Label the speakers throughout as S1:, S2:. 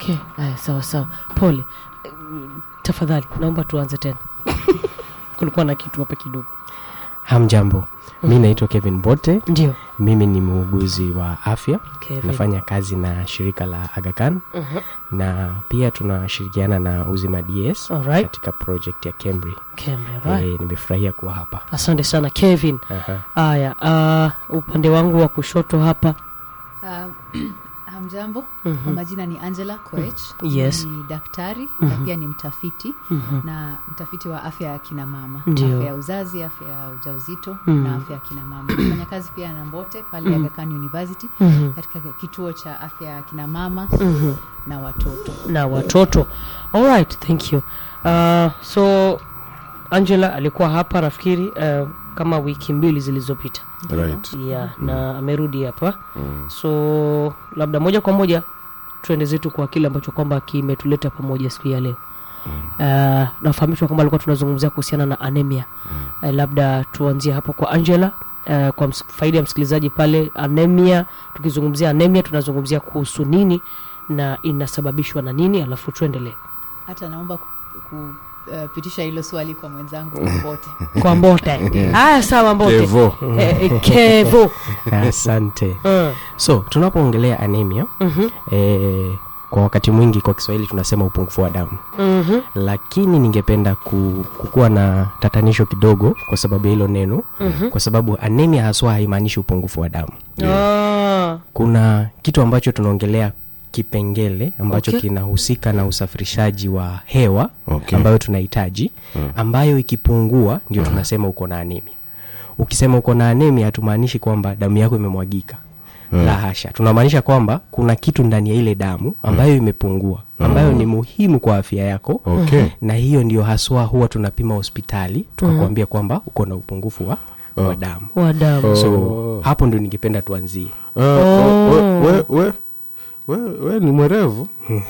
S1: okay aya sawa sawa pole Mm, tafadhali naomba tuanze tena kulikuwa na kitu hapa kidogo
S2: hamjambo mi naitwa kevin bote
S1: ndio
S2: mimi ni muuguzi wa afya
S1: Kevin.
S2: nafanya kazi na shirika la agakan
S1: Mhm.
S2: na pia tunashirikiana na uzima ds
S1: Alright.
S2: katika project ya cambry
S1: Kembe, right.
S2: e, nimefurahia kuwa hapa
S1: asante sana kevin
S2: Aha.
S1: haya uh, upande wangu wa kushoto hapa
S3: Uh, hamjambo kwa majina ni angela koech
S1: Yes.
S3: ni daktari na pia ni mtafiti
S1: Mhm.
S3: na mtafiti wa afya ya kina mama
S1: Ndio.
S3: afya ya uzazi afya ya ujauzito
S1: Mhm.
S3: na afya ya kina mama nafanya kazi pia na mbote pale Aga Khan university
S1: Mhm.
S3: katika kituo cha afya ya kina mama
S1: Mhm.
S3: na watoto
S1: na watoto alright thank you uh, so angela alikuwa hapa nafikiri uh, kama wiki mbili zilizopita
S4: right
S1: yeah, na amerudi hapa so labda moja kwa moja tuende zetu kwa kile ambacho kwamba kimetuleta pamoja siku ya leo uh, nafahamishwa kwamba alikuwa tunazungumzia kuhusiana na anemia uh, labda tuanzie hapo kwa angela Uh, kwa ms- faida ya msikilizaji pale anemia tukizungumzia anemia tunazungumzia kuhusu nini na inasababishwa na nini alafu tuendelee
S3: hata naomba kupitisha hilo swali kwa mwenzangu mbote
S1: kwa mbote haya sawa mbote
S4: Kevo.
S1: Eh, eh, kevo
S2: asante
S1: Mm,
S2: so tunapoongelea anemia
S1: mhm,
S2: e, kwa wakati mwingi kwa kiswahili tunasema upungufu wa damu
S1: mhm,
S2: lakini ningependa ku, kukuwa na tatanisho kidogo kwa sababu ya hilo neno
S1: mhm.
S2: kwa sababu anemia haswa haimaanishi upungufu wa damu
S1: Ah,
S2: kuna kitu ambacho tunaongelea kipengele ambacho
S1: Okay.
S2: kinahusika na usafirishaji wa hewa
S4: Okay.
S2: ambayo tunahitaji ambayo ikipungua ndio tunasema uko na anemia ukisema uko na anemia hatumaanishi kwamba damu yako imemwagika la hasha tunamaanisha kwamba kuna kitu ndani ya ile damu ambayo imepungua ambayo ni muhimu kwa afya yako
S4: Okay.
S2: na hiyo ndio haswa huwa tunapima hospitali tukakwambia kwamba uko na upungufu wa, wa damu
S1: wa damu
S2: so hapo ndio ningependa tuanzie
S4: Ah, oh, we, we, we, we, we ni mwerevu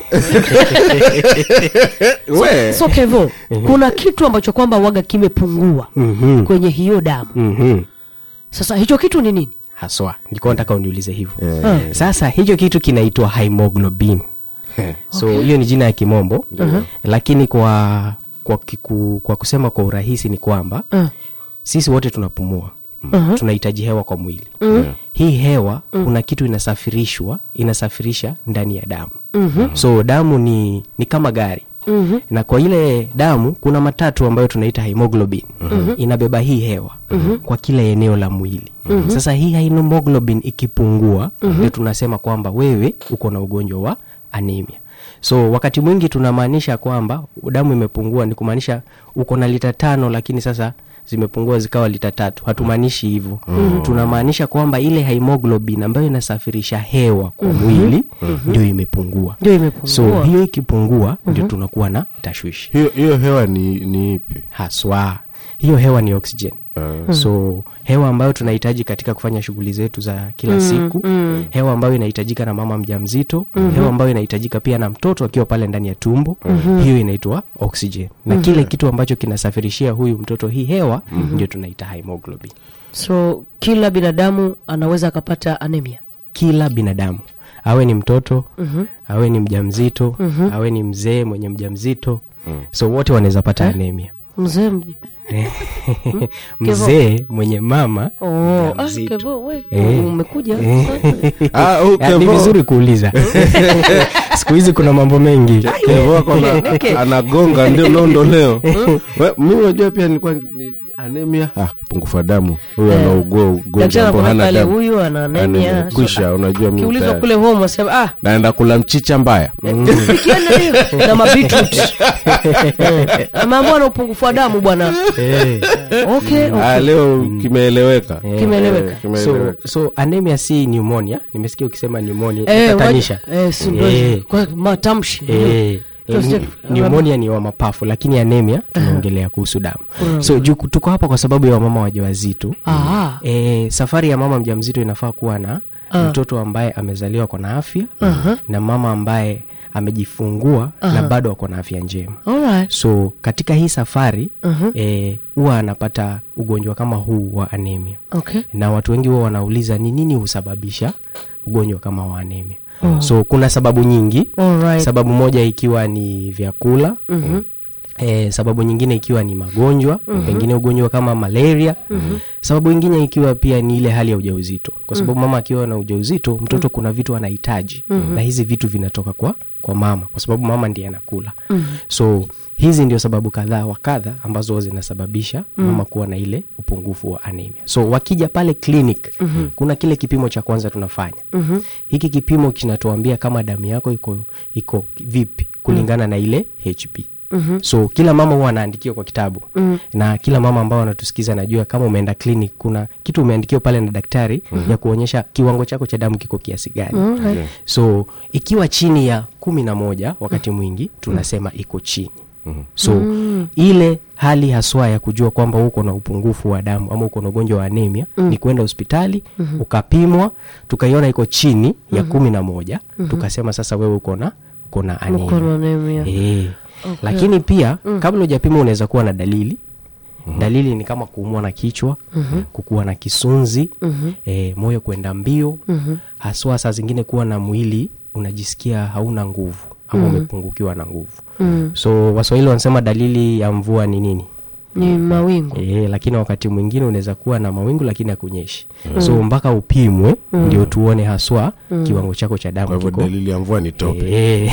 S4: we
S1: so kevo kuna kitu ambacho kwamba waga kimepungua
S2: mm-hmm.
S1: kwenye hiyo damu
S2: mm-hmm.
S1: sasa hicho kitu ni nini
S2: haswa nilikuwa nataka uniulize hivyo
S4: Eh.
S2: sasa hicho kitu kinaitwa hemoglobin so hiyo ni jina ya kimombo lakini kwa kwa, kiku, kwa kusema kwa urahisi ni kwamba
S1: Uh,
S2: sisi wote tunapumua
S1: Mhm.
S2: tunahitaji hewa kwa mwili hii hewa kuna kitu inasafirishwa inasafirisha ndani ya damu so damu ni ni kama gari
S1: mhm,
S2: na kwa ile damu kuna matatu ambayo tunaita hemoglobin inabeba hii hewa kwa kila eneo la mwili sasa hii hemoglobin ikipungua ndio tunasema kwamba wewe uko na ugonjwa wa anemia so wakati mwingi tunamaanisha kwamba damu imepungua ni kumaanisha uko na lita tano lakini sasa zimepungua zikawa lita tatu hatumaanishi hivyo tunamaanisha kwamba ile hemoglobin ambayo inasafirisha hewa kwa mwili ndio imepungua
S1: ndio imepungua
S2: so hiyo ikipungua ndio tunakuwa na tashwishi
S4: hiyo hiyo hewa ni ni ipi
S2: haswa hiyo hewa ni oxygen
S4: Ah,
S2: so hewa ambayo tunahitaji katika kufanya shughuli zetu za kila siku hewa ambayo inahitajika na mama mjamzito hewa ambayo inahitajika pia na mtoto akiwa pale ndani ya tumbo hiyo inaitwa oxygen na kile kitu ambacho kinasafirishia huyu mtoto hii hewa ndio tunaita hemoglobin
S1: so kila binadamu anaweza akapata anemia
S2: kila binadamu awe ni mtoto awe ni mjamzito awe ni mzee mwenye mjamzito so wote wanaweza pata anemia
S1: mzee mje
S2: mzee mwenye mama
S1: oh, ah,
S2: mjamzito.
S1: kevo we
S2: Eh.
S1: umekuja
S4: ah, oh,
S2: Ah, ni
S4: Kevo.
S2: vizuri kuuliza siku hizi kuna mambo mengi
S4: Kevo ako na-
S1: Okay.
S4: anagonga ndio nondo leo We, mi unajua pia nilikuwa ni anemia ah, pungufu wa damu huyu
S1: Eh.
S4: anaugua ugonjwa
S1: daktari
S4: ambao
S1: anakuambia
S4: hana
S1: pale
S4: damu
S1: huyu ana anemia
S4: Anemia. kwisha unajua mi
S1: kiulizwa
S4: tayari.
S1: kule home wasema ah
S4: naenda kula mchicha mbaya
S1: ikienda hiyo na mabitrut ameambua na upungufu wa damu bwana
S2: Eh,
S1: okay, okay.
S4: ah, leo kimeeleweka
S2: eh.
S1: Kimeeleweka.
S4: Eh, kimeeleweka.
S2: so, so anemia si pneumonia nimesikia ukisema pneumonia
S1: Eh,
S2: tatanisha
S1: waja- eh, si ndio
S2: Eh.
S1: hivyo. Kwa matamshi
S2: Eh,
S1: Just-
S2: eh, pneumonia ni wa mapafu lakini anemia tunaongelea kuhusu damu so juu tuko hapa kwa sababu ya wamama wajawazito
S1: Ah,
S2: e, safari ya mama mjamzito inafaa kuwa na mtoto ambaye amezaliwa kwa na afya na mama ambaye amejifungua na bado ako na afya njema
S1: alright.
S2: so katika hii safari eh, huwa anapata ugonjwa kama huu wa anemia
S1: Okay.
S2: na watu wengi huwa wanauliza ni nini husababisha ugonjwa kama wa anemia so kuna sababu nyingi
S1: Alright.
S2: sababu moja ikiwa ni vyakula mm-hmm. E, sababu nyingine ikiwa ni magonjwa mm-hmm. pengine ugonjwa kama malaria mm-hmm. sababu ingine ikiwa pia ni ile hali ya ujauzito kwa sababu mm-hmm. mama akiwa na ujauzito mtoto mm-hmm. kuna vitu anahitaji mm-hmm. na hizi vitu vinatoka kwa kwa mama kwa sababu mama ndiye anakula mm-hmm. so hizi ndio sababu kadhaa wa kadha ambazo zinasababisha mm-hmm. mama kuwa na ile upungufu wa anemia so wakija pale clinic mm-hmm. kuna kile kipimo cha kwanza tunafanya mm-hmm. hiki kipimo kinatuambia kama damu yako iko iko vipi kulingana mm-hmm. na ile hb Mm-hmm. so kila mama huwa anaandikiwa kwa kitabu mm-hmm. na kila mama ambao anatusikiza najua kama umeenda clinic kuna kitu umeandikiwa pale na daktari mm-hmm. ya kuonyesha kiwango chako cha damu kiko kiasi gani
S1: Mm,
S2: so ikiwa chini ya kumi na moja wakati mwingi tunasema iko chini so mm. ile hali haswa ya kujua kwamba uko na upungufu wa damu ama uko na ugonjwa wa anemia mm. ni kwenda hospitali mm-hmm. ukapimwa tukaiona iko chini mm-hmm. ya kumi na moja mm-hmm. tukasema sasa wewe uko na uko na anemia
S1: Uko na anemia.
S2: Eh. lakini pia mm. kabla hujapima unaweza kuwa na dalili mm-hmm. dalili ni kama kuumwa na kichwa mm-hmm. kukuwa na kisunzi mm-hmm. e, moyo kwenda mbio mm-hmm. haswa saa zingine kuwa na mwili unajisikia hauna nguvu ama mm-hmm. umepungukiwa na nguvu mm-hmm. so waswahili wanasema dalili ya mvua ni nini
S1: ni mawingu
S2: E, lakini wakati mwingine unaweza kuwa na mawingu lakini hakunyeshi mm. so mpaka upimwe mm. ndio tuone haswa mm. kiwango chako cha
S4: kwa
S2: damu
S4: hivyo
S2: kiko
S4: dalili ya mvua ni tope
S2: Eh.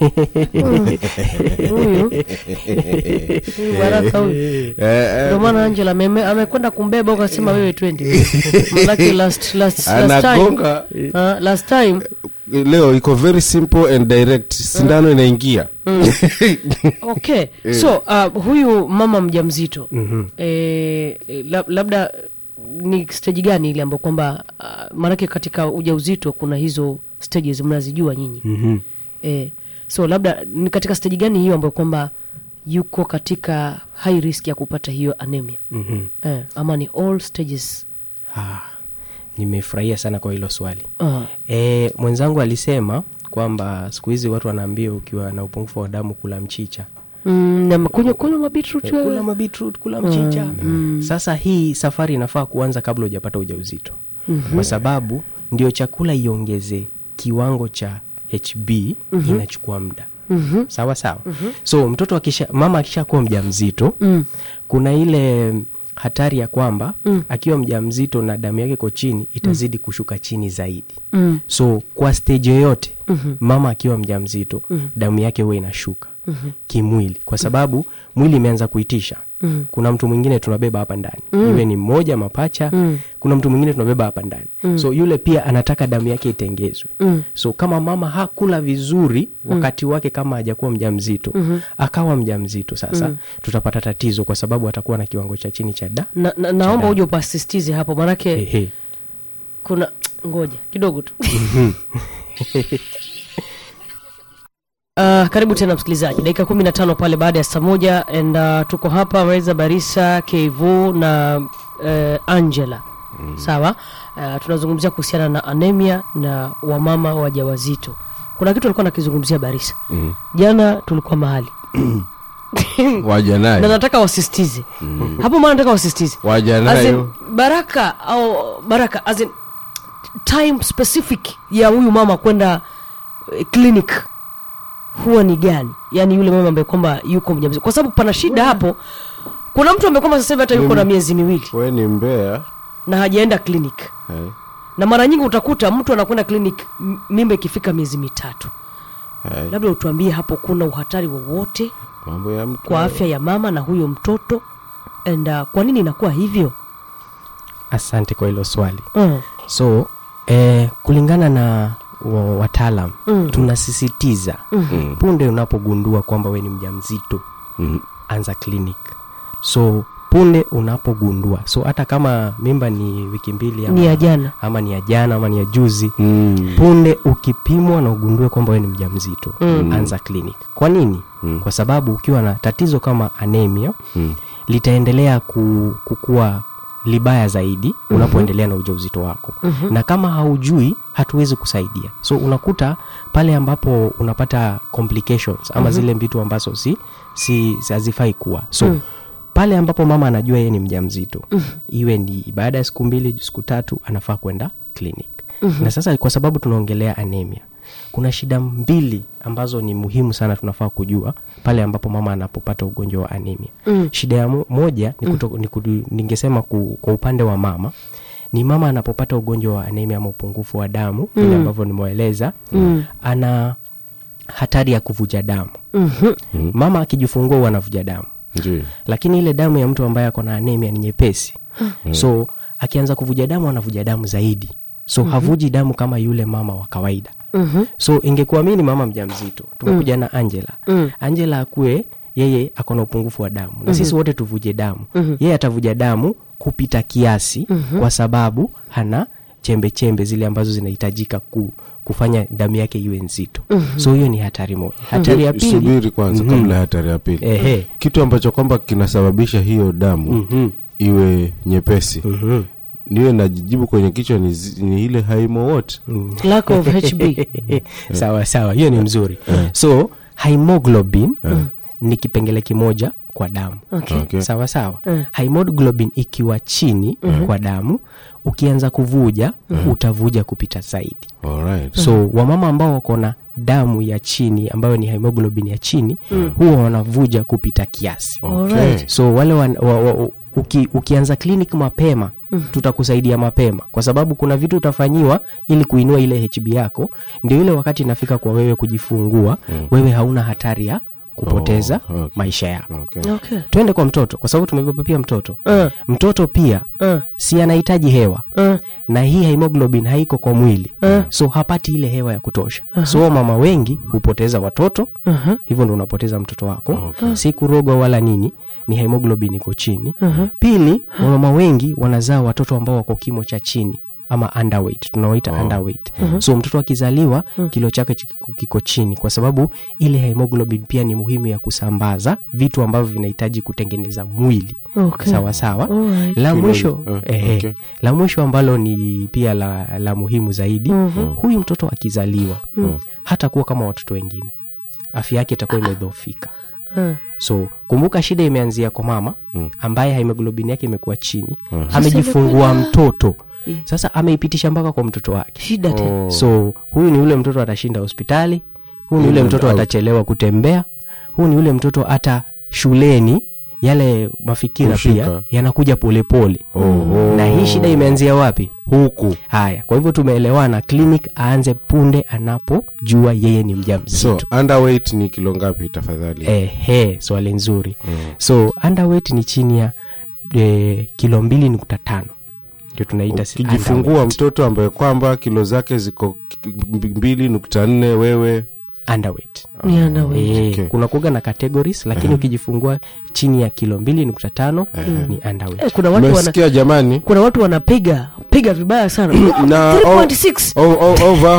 S1: huyu huyu baraka huyu
S4: Eh, eh,
S1: ndio maana angela ameme- amekwenda kumbeba ukasema wewe twendi manake last, last, last time,
S4: anagonga
S1: uh, last time
S4: leo iko very simple and direct sindano inaingia
S1: okay so uh, huyu mama mjamzito mm-hmm. eh, lab, labda ni stage gani ile ambayo kwamba uh, maanake katika ujauzito kuna hizo stages mnazijua nyinyi
S2: Mhm.
S1: eh, so labda ni katika stage gani hiyo ambayo kwamba yuko katika high risk ya kupata hiyo anemia
S2: Mhm.
S1: eh, ama ni all stages
S2: Ah, nimefurahia sana kwa hilo swali
S1: uh,
S2: e, mwenzangu alisema kwamba siku hizi watu wanaambia ukiwa na upungufu wa damu kula mchicha
S1: mm, na kunywa kunywa mabitrut
S2: kula mabitrut kula mchicha mm. sasa hii safari inafaa kuanza kabla hujapata ujauzito mm-hmm. kwa sababu ndio chakula iongeze kiwango cha hb mm-hmm. inachukua muda mm-hmm. sawa sawa mm-hmm. so mtoto akisha mama akishakuwa mja mzito mm. kuna ile hatari ya kwamba mm. akiwa mja mzito na damu yake iko chini itazidi mm. kushuka chini zaidi
S1: mm.
S2: so kwa stage yoyote mm-hmm. mama akiwa mja mzito mm-hmm. damu yake huwa inashuka mm-hmm. kimwili kwa sababu mm-hmm. mwili imeanza kuitisha mm-hmm. kuna mtu mwingine tunabeba hapa ndani mm-hmm. iwe ni mmoja mapacha mm-hmm. kuna mtu mwingine tunabeba hapa ndani mm-hmm. so yule pia anataka damu yake itengezwe mm-hmm. so kama mama hakula vizuri wakati wake kama hajakuwa mja mzito mm-hmm. akawa mja mzito sasa mm-hmm. tutapata tatizo kwa sababu atakuwa na kiwango cha chini cha da
S1: na, na, naomba uje upasistize hapo maanake
S2: Ehe.
S1: kuna ngoja kidogo tu Uh, karibu tena msikilizaji dakika kumi na tano pale baada ya saa moja and uh, tuko hapa reza barisa kevu na uh, angela mm. sawa uh, tunazungumzia kuhusiana na anemia na wamama wajawazito kuna kitu alikuwa nakizungumzia barisa mm. jana tulikuwa mahali
S4: waja
S1: na
S4: nayo
S1: nataka wasistize mm. hapo maana nataka wasistize
S4: waja
S1: As in,
S4: nayo
S1: baraka au baraka as in, time specific ya huyu mama kwenda eh, clinic huwa ni gani yaani yule mama ambaye kwamba yuko mjamzito kwa sababu pana shida hapo kuna mtu ambaye kwamba sasa hivi hata yuko na miezi miwili
S4: we ni mbea
S1: na hajaenda clinic
S4: eh,
S1: na mara nyingi utakuta mtu anakwenda clinic m- mimba ikifika miezi mitatu
S4: eh,
S1: labda utuambie hapo kuna uhatari wowote
S4: mambo ya mtu
S1: kwa afya ya mama na huyo mtoto and uh, kwa nini inakuwa hivyo
S2: asante kwa hilo swali
S1: mm.
S2: so eh, kulingana na wa- wataalam mm. tunasisitiza mm-hmm. punde unapogundua kwamba we ni mja mzito
S4: Mhm.
S2: anza clinic so punde unapogundua so hata kama mimba ni wiki mbili ama,
S1: ni ya jana
S2: ama ni ya jana ama ni ya juzi
S4: Mm.
S2: punde ukipimwa na ugundue kwamba we ni mja mzito mm. anza clinic kwa nini mm. kwa sababu ukiwa na tatizo kama anemia
S4: Mm.
S2: litaendelea ku, kukua libaya zaidi mm-hmm. unapoendelea na ujauzito wako mm-hmm. na kama haujui hatuwezi kusaidia so unakuta pale ambapo unapata complications ama mm-hmm. zile vitu ambazo si si si- hazifai kuwa so mm pale ambapo mama anajua yeye ni mja mzito mm-hmm. iwe ni baada ya siku mbili siku tatu anafaa kwenda clinic mm-hmm. na sasa kwa sababu tunaongelea anemia kuna shida mbili ambazo ni muhimu sana tunafaa kujua pale ambapo mama anapopata ugonjwa wa anemia
S1: Mm.
S2: shida ya mo- moja ni kuto, ni kudu, ningesema ku, kwa upande wa mama ni mama anapopata ugonjwa wa anemia ama upungufu wa damu vile
S1: Mm.
S2: ambavyo nimeeleza
S1: Mm.
S2: ana hatari ya kuvuja damu
S1: Mhm.
S4: Mhm.
S2: mama akijifungua huwa anavuja damu
S4: ndio
S2: lakini ile damu ya mtu ambaye ako na anemia ni nyepesi so akianza kuvuja damu anavuja damu zaidi so havuji damu kama yule mama wa kawaida
S1: Mhm.
S2: so ingekuwa mi ni mama mja mzito tumekuja na angela
S1: Mm.
S2: angela akue yeye ako na upungufu wa damu na sisi wote tuvuje damu
S1: Mhm.
S2: yeye atavuja damu kupita kiasi kwa sababu hana chembe chembe zile ambazo zinahitajika ku, kufanya damu yake iwe nzito so hiyo ni hatari moja hatari ya pili
S4: subiri kwanza kabla ya hatari ya pili
S2: Ehe.
S4: kitu ambacho kwamba kinasababisha hiyo damu
S2: Mhm.
S4: iwe nyepesi
S2: Mhm.
S4: niwe najijibu kwenye kichwa ni, zi- ni ile haimo wote
S1: lack of hb
S2: sawa sawa hiyo ni mzuri so hemoglobin ni kipengele kimoja kwa damu
S1: Okay.
S4: Okay.
S2: sawa sawa
S1: Mm.
S2: hemoglobin ikiwa chini kwa damu ukianza kuvuja utavuja kupita zaidi
S4: Alright.
S2: so wamama ambao wako na damu ya chini ambayo ni hemoglobin ya chini huwa wanavuja kupita kiasi
S4: Okay.
S1: Alright.
S2: so wale wan, wa, wa, uki, ukianza clinic mapema tutakusaidia mapema kwa sababu kuna vitu utafanyiwa ili kuinua ile hb yako ndio ile wakati inafika kwa wewe kujifungua wewe hauna hatari ya kupoteza
S4: Oh, okay.
S2: maisha yako
S4: Okay.
S1: Okay.
S2: twende kwa mtoto kwa sababu tumebeba pia mtoto
S1: Uh,
S2: mtoto pia
S1: uh,
S2: si anahitaji hewa
S1: uh.
S2: na hii hemoglobin haiko kwa mwili
S1: Eh.
S2: so hapati ile hewa ya kutosha so mama wengi hupoteza watoto
S1: Uh-huh.
S2: hivyo ndo unapoteza mtoto wako si kurogwa wala nini ni hemoglobin iko chini
S1: Uh-huh.
S2: pili wamama wengi wanazaa watoto ambao wako kimo cha chini ama underweight tunaoita underweight so mtoto akizaliwa kilo chake chiko- kiko chini kwa sababu ile hemoglobin pia ni muhimu ya kusambaza vitu ambavyo vinahitaji kutengeneza mwili
S1: Okay.
S2: sawa sawa
S1: Alright.
S2: la
S4: Kilo-
S2: mwisho
S4: eh,
S2: ehe,
S4: okay.
S2: la mwisho ambalo ni pia la, la muhimu zaidi huyu mtoto akizaliwa hata kuwa kama watoto wengine afya yake itakuwa imedhofika
S1: Uh.
S2: so kumbuka shida imeanzia kwa mama ambaye hemoglobin yake imekuwa chini
S4: Mhm.
S2: amejifungua mtoto
S1: Yeah.
S2: sasa ameipitisha mpaka kwa mtoto wake
S1: shida tena
S4: Oh.
S2: so huyu ni yule mtoto atashinda hospitali huyu ni yule
S4: In and
S2: mtoto
S4: out.
S2: atachelewa kutembea huyu ni yule mtoto hata shuleni yale mafikira
S4: Kushika.
S2: pia yanakuja polepole
S4: Oho.
S2: na hii shida imeanzia wapi
S4: huku
S2: haya kwa hivyo tumeelewana clinic aanze punde anapojua yeye ni mja
S4: so
S2: mzito
S4: underweight ni kilo ngapi tafadhali
S2: ehe swali nzuri so underweight ni chini ya e, kilo mbili nukta tano ndio tunaita si-
S4: ukijifungua
S2: underweight.
S4: mtoto ambaye kwamba kilo zake ziko k- mbili nukta nne wewe
S2: underweight
S1: ni underweight.
S2: Eh,
S4: Okay.
S2: kuna kuga na categories lakini ukijifungua chini ya kilo mbili nukta tano ni underweight
S1: Eh, kuna watu wana,
S4: umesikia jamani
S1: kuna watu wanapiga piga vibaya sana
S4: na o-
S1: 3.6
S4: o- o- over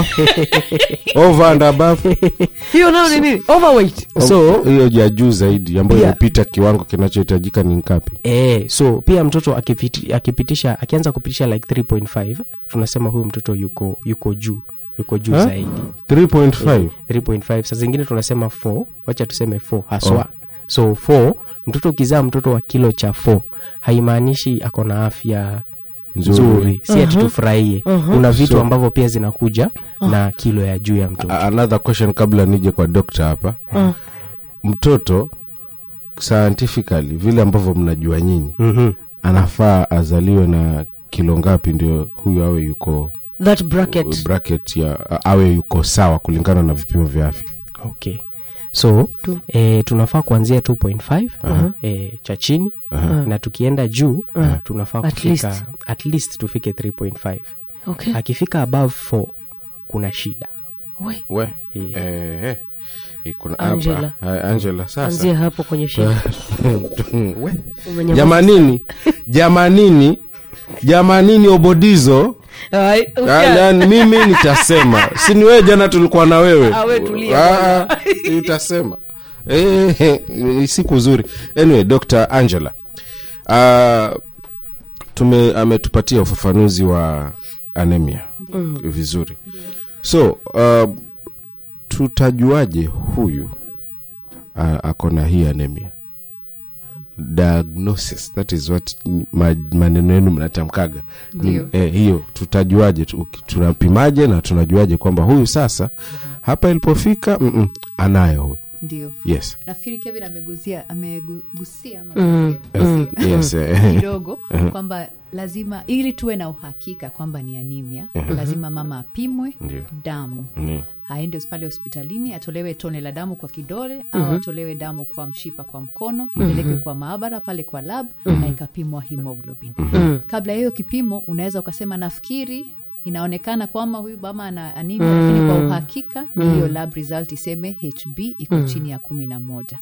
S4: over and above
S1: hiyo nayo ni nini overweight
S2: So-
S4: hiyo ya juu zaidi ambayo
S2: Pia-
S4: imepita kiwango kinachohitajika ni ngapi
S2: Eh, so pia mtoto akipiti, akipitisha akianza kupitisha like 3.5 tunasema huyu mtoto yuko yuko juu yuko juu
S4: Ha?
S2: zaidi
S4: 3.5
S2: 3.5 saa zingine tunasema 4 wacha tuseme 4 haswa so 4 mtoto ukizaa mtoto wa kilo cha 4 haimaanishi ako na afya
S4: Nzuri.
S2: nzuri si ati tufurahie kuna vitu
S4: So-
S2: ambavyo pia zinakuja na kilo ya juu ya mtoto
S4: A- another question kabla nije kwa dokta hapa mtoto scientifically vile ambavyo mnajua nyinyi
S2: Mhm.
S4: anafaa azaliwe na kilo ngapi ndio huyu awe yuko
S1: that bracket
S4: bracket ya a- awe yuko sawa kulingana na vipimo vya afya
S2: okay so
S1: Tu-
S2: eh, tunafaa kuanzia 2.5 eh, cha chini na tukienda juu tunafaa
S1: At
S2: kufika
S1: least.
S2: at least tufike 3.5
S1: okay
S2: akifika above 4 kuna shida
S1: we
S4: we
S2: Eh.
S4: eh, eh. Eh, kuna
S1: Angela.
S4: hapa Ah, angela sasa
S1: anzia hapo kwenye shida
S4: We.
S1: Umenyamaza.
S4: jamanini jamanini jamanini obodizo
S1: Ai,
S4: Ah,
S1: ukia-
S4: yani mimi nitasema si ni wewe jana tulikuwa na wewe
S1: Ah, we tulia
S4: Ah, ah, utasema Eh, ni siku nzuri anyway dr angela uh, tume ametupatia ufafanuzi wa anemia mm. vizuri so uh, tutajuaje huyu uh, ako na hii anemia diagnosis that is what ma, maneno yenu mnatamkaga
S3: Ndio.
S4: eh, hiyo tutajuaje tu- tunapimaje na tunajuaje kwamba huyu sasa hapa ilipofika mm-mm, anayo huyu
S3: ndio
S4: yes
S3: nafikiri kevin amegusia amegusia ama
S1: Mm.
S3: amegusia?
S4: yes eh,
S3: kidogo kwamba lazima ili tuwe na uhakika kwamba ni anemia lazima mama apimwe
S4: Ndio.
S3: damu
S4: Ndio.
S3: aende pale hospitalini atolewe tone la damu kwa kidole au atolewe damu kwa mshipa kwa mkono ipelekwe kwa maabara pale kwa lab na ikapimwa hemoglobin kabla ya hiyo kipimo unaweza ukasema nafikiri inaonekana kwamba huyu mama ana anemia lakini kwa uhakika ni hiyo lab result iseme hb iko chini ya kumi na moja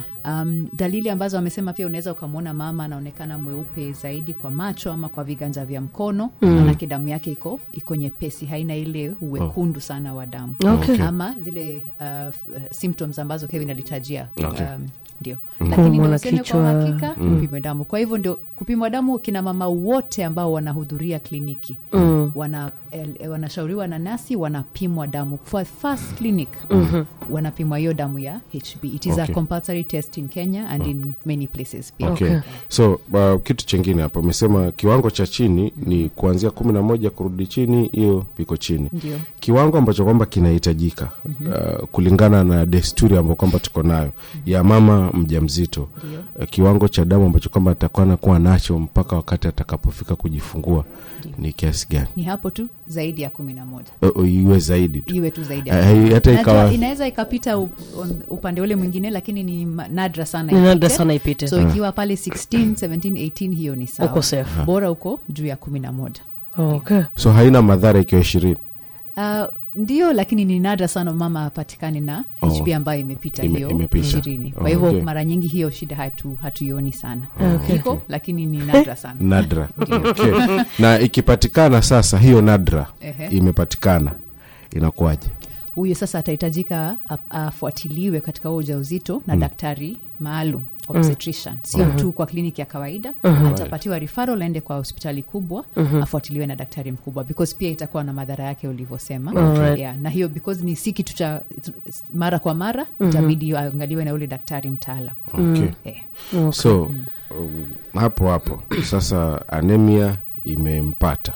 S3: um, dalili ambazo amesema pia unaweza ukamwona mama anaonekana mweupe zaidi kwa macho ama kwa viganja vya mkono manake damu yake iko iko nyepesi haina ile uwekundu sana wa damu
S1: Okay.
S3: ama zile uh, f- symptoms ambazo kevin alitajia
S4: Okay.
S3: um, ndio
S1: Kuumwa
S3: lakini
S1: na
S3: ndio useme kwa
S1: kichwa.
S3: uhakika upimwe damu kwa hivyo ndio kupimwa damu kina mama wote ambao wanahudhuria kliniki
S1: Mm.
S3: wana, eh, wanashauriwa na nasi wanapimwa damu for first clinic wanapimwa hiyo damu ya hb it is
S4: Okay.
S3: a compulsory test in kenya and in many places pia
S4: okay.
S1: Okay.
S4: so uh, kitu chengine hapa umesema kiwango cha chini ni kuanzia kumi na moja kurudi chini hiyo iko chini
S3: ndio
S4: kiwango ambacho kwamba kinahitajika uh, kulingana na desturi ambayo kwamba tuko nayo ya mama mjamzito
S3: Ndio.
S4: uh, kiwango cha damu ambacho kwamba atakuwa anakuwa nacho mpaka wakati atakapofika kujifungua ni kiasi gani
S3: ni hapo tu zaidi ya kumi na moja
S4: uh, uh, iwe zaidi tu
S3: iwe tu zaidi
S4: Uh,
S3: ya
S4: hata
S3: Najua
S4: ikawa
S3: inaweza ikapita u- on- upande ule mwingine lakini ni ma- nadra sana
S1: Ni nadra
S3: ipite.
S1: sana ipite.
S3: so ikiwa pale 16 17 18 hiyo ni sawa
S1: Uko safe.
S3: bora uko juu ya kumi na moja
S1: okay.
S4: so haina madhara ikiwa ishirini
S3: Uh, ndio lakini ni nadra sana mama apatikane na
S4: Oh.
S3: hb ambayo imepita
S4: Ime-
S3: hiyo
S4: imepita.
S3: ishirini kwa
S4: Oh,
S3: hivyo
S4: okay.
S3: mara nyingi hiyo shida hatu, hatuioni sana
S1: Okay.
S3: iko lakini ni nadra sana
S4: nadra okay. na ikipatikana sasa hiyo nadra
S3: Ehe.
S4: imepatikana inakuwaje
S3: huyu sasa atahitajika a- afuatiliwe katika huo ujauzito na daktari maalum obstetrician sio tu kwa kliniki ya kawaida atapatiwa referral aende kwa hospitali kubwa afuatiliwe na daktari mkubwa because pia itakuwa na madhara yake ulivyosema
S1: Alright.
S3: yeah, na hiyo because ni si kitu cha mara kwa mara itabidi aangaliwe na ule daktari mtaalam
S4: okay.
S3: yeah.
S4: so um, hapo hapo sasa anemia imempata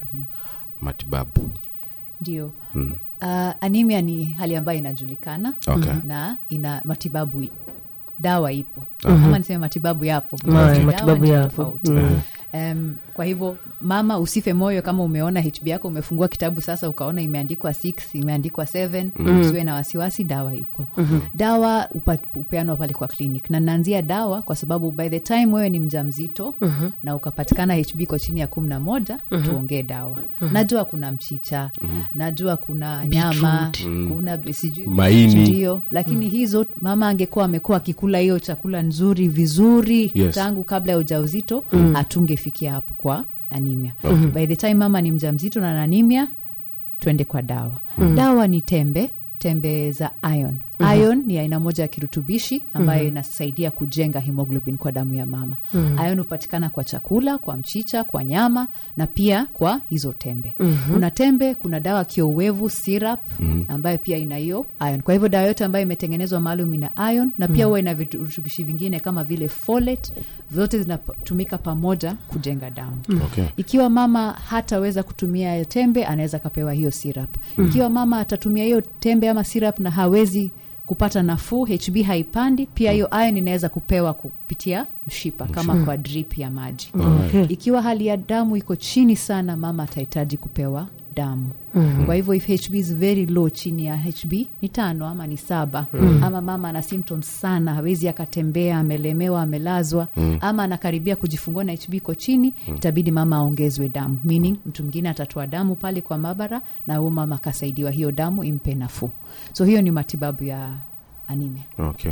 S4: matibabu
S3: ndio uh, anemia ni hali ambayo inajulikana
S4: Okay.
S3: na ina matibabu i- dawa ipo ama niseme matibabu yapo
S1: Ma-
S3: Dawa
S1: matibabu
S3: ndio
S1: yapo.
S3: tofauti.
S1: Mm.
S3: Um, kwa hivyo mama usife moyo kama umeona hb yako umefungua kitabu sasa ukaona imeandikwa 6 imeandikwa 7 usiwe na wasiwasi dawa iko dawa upa, upeanwa pale kwa clinic na naanzia dawa kwa sababu by the time wewe ni mja mzito na ukapatikana hb iko chini ya kumi na moja tuongee dawa najua kuna mchicha najua kuna nyama kuna sijui
S4: Maini.
S3: ndio lakini hizo mama angekuwa amekuwa akikula hiyo chakula nzuri vizuri
S4: Yes.
S3: tangu kabla ya ujauzito hatungefikia hapo kwa anemia by the time mama ni mjamzito na ana anemia twende kwa dawa dawa ni tembe tembe za ion ion ni aina moja ya kirutubishi ambayo inasaidia kujenga hemoglobin kwa damu ya mama ion hupatikana kwa chakula kwa mchicha kwa nyama na pia kwa hizo tembe kuna tembe kuna dawa kiowevu syrup ambayo pia ina hiyo ion kwa hivyo dawa yote ambayo imetengenezwa maalum ina ion na pia huwa ina virutubishi vingine kama vile folate vyote zinatumika pamoja kujenga damu
S4: okay.
S3: ikiwa mama hataweza kutumia hiyo tembe anaweza akapewa hiyo syrup ikiwa mama atatumia hiyo tembe ama syrup na hawezi kupata nafuu hb haipandi pia hiyo iron inaweza kupewa kupitia mshipa kama kwa drip ya maji
S1: Okay.
S3: ikiwa hali ya damu iko chini sana mama atahitaji kupewa damu kwa hivyo if hb is very low chini ya hb ni tano ama ni saba ama mama ana symptoms sana hawezi akatembea amelemewa amelazwa ama anakaribia kujifungua na hb iko chini itabidi mama aongezwe damu meaning mtu mwingine atatoa damu pale kwa maabara na huyo mama akasaidiwa hiyo damu impe nafuu so hiyo ni matibabu ya anemia
S4: okay.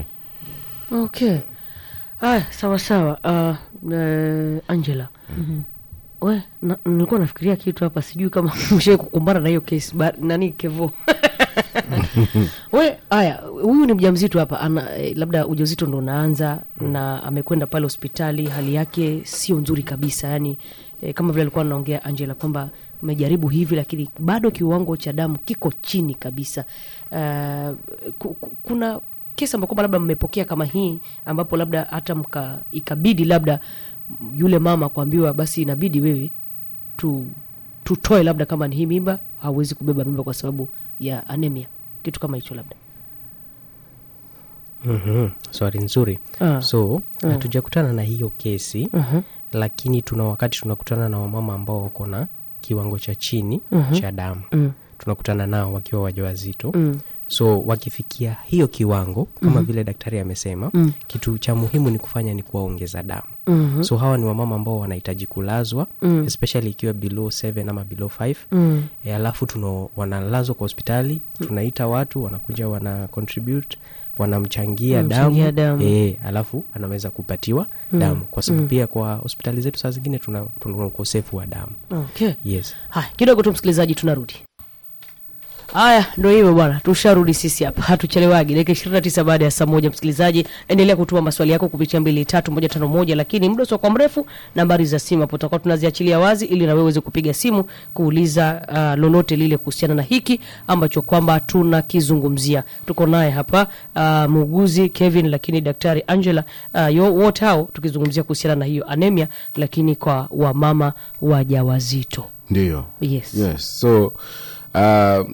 S1: okay haya sawa sawa uh, uh, angela we na, nilikuwa nafikiria kitu hapa sijui kama mshai kukumbana na hiyo kesi ba- nani kevo we haya huyu ni mjamzito hapa ana eh, labda ujauzito ndo unaanza na amekwenda pale hospitali hali yake sio nzuri kabisa yani eh, kama vile alikuwa anaongea angela kwamba umejaribu hivi lakini bado kiwango cha damu kiko chini kabisa uh, ku, ku, kuna kesi ambayo kwamba labda mmepokea kama hii ambapo labda hata mka ikabidi labda yule mama kuambiwa basi inabidi wewe tu tutoe labda kama ni hii mimba hauwezi kubeba mimba kwa sababu ya anemia kitu kama hicho labda
S2: mm-hmm. swali nzuri
S1: Ah.
S2: so hatujakutana na hiyo kesi
S1: Mhm.
S2: lakini tuna wakati tunakutana na wamama ambao wako na kiwango cha chini
S1: Mhm.
S2: cha damu
S1: Mm.
S2: tunakutana nao wakiwa wajawazito
S1: Mm.
S2: so wakifikia hiyo kiwango kama vile daktari amesema
S1: Mm.
S2: kitu cha muhimu ni kufanya ni kuwaongeza damu
S1: Mhm.
S2: so hawa ni wamama ambao wanahitaji kulazwa
S1: Mm.
S2: especially ikiwa below 7 ama below 5
S1: Mm.
S2: e, alafu tuno wanalazwa kwa hospitali tunaita watu wanakuja wana contribute wanamchangia
S1: Wanamchangia
S2: damu,
S1: damu.
S2: E, alafu anaweza kupatiwa damu kwa sababu pia kwa hospitali zetu saa zingine tuna, tuna ukosefu wa damu
S1: okay
S2: yes
S1: haya kidogo tu msikilizaji tunarudi haya ndo hivyo bwana tusharudi sisi hapa hatuchelewagi dakika ishirini na tisa baada ya saa moja msikilizaji endelea kutuma maswali yako kupitia mbili tatu moja tano moja lakini muda usio kwa mrefu nambari za simu hapo tutakuwa tunaziachilia wazi ili na wewe uweze kupiga simu kuuliza uh, lolote lile kuhusiana na hiki ambacho kwamba tunakizungumzia tuko naye hapa uh, muuguzi kevin lakini daktari angela uh, yo- wote hao tukizungumzia kuhusiana na hiyo anemia lakini kwa wamama wajawazito
S4: ndio
S1: yes,
S4: yes so uh,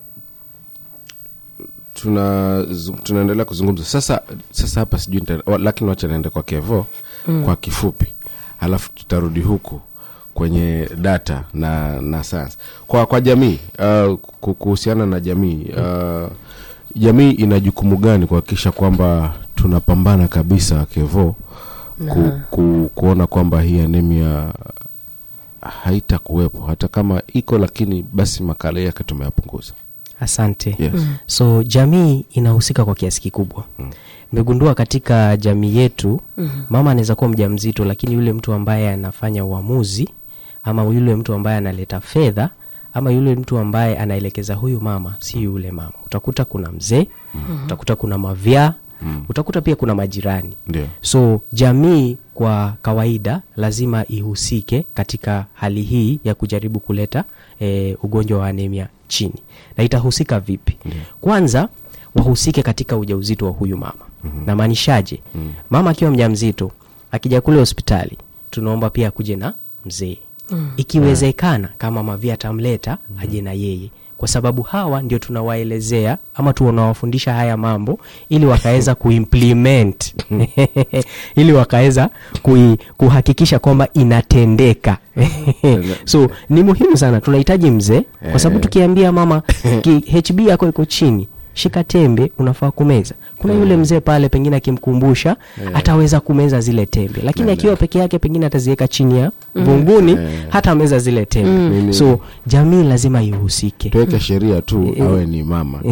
S4: tuna zu- tunaendelea kuzungumza sasa sasa hapa sijui nita- wa- lakini wacha naende kwa kevo mm. kwa kifupi halafu tutarudi huku kwenye data na na science kwa kwa jamii uh, ku- kuhusiana na jamii uh, jamii ina jukumu gani kuhakikisha kwamba tunapambana kabisa kevo ku, ku, kuona kwamba hii anemia haitakuwepo hata kama iko lakini basi makala yake tumeyapunguza
S2: asante
S4: yes.
S2: so jamii inahusika kwa kiasi kikubwa nimegundua katika jamii yetu mm-hmm. mama anaweza kuwa mja mzito lakini yule mtu ambaye anafanya uamuzi ama yule mtu ambaye analeta fedha ama yule mtu ambaye anaelekeza huyu mama si yule mama utakuta kuna mzee mm-hmm. utakuta kuna mavyaa mm. utakuta pia kuna majirani
S4: ndio
S2: so jamii kwa kawaida lazima ihusike katika hali hii ya kujaribu kuleta e, ugonjwa wa anemia chini na itahusika vipi mm. kwanza wahusike katika ujauzito wa huyu mama mm-hmm. namaanishaje mm. mama akiwa mja mzito akija kule hospitali tunaomba pia akuje na mzee mm. ikiwezekana kama mavia atamleta mm. aje na yeye kwa sababu hawa ndio tunawaelezea ama tunawafundisha haya mambo ili wakaweza kuimplement ili wakaweza kui, kuhakikisha kwamba inatendeka so ni muhimu sana tunahitaji mzee kwa sababu tukiambia mama ki, hb yako iko chini shika tembe unafaa kumeza kuna yule mzee pale pengine akimkumbusha ataweza kumeza zile tembe lakini akiwa peke yake pengine ataziweka chini ya vunguni hata meza zile tembe
S4: Mimi-
S2: so jamii lazima ihusike
S4: tuweke sheria tu awe ni mama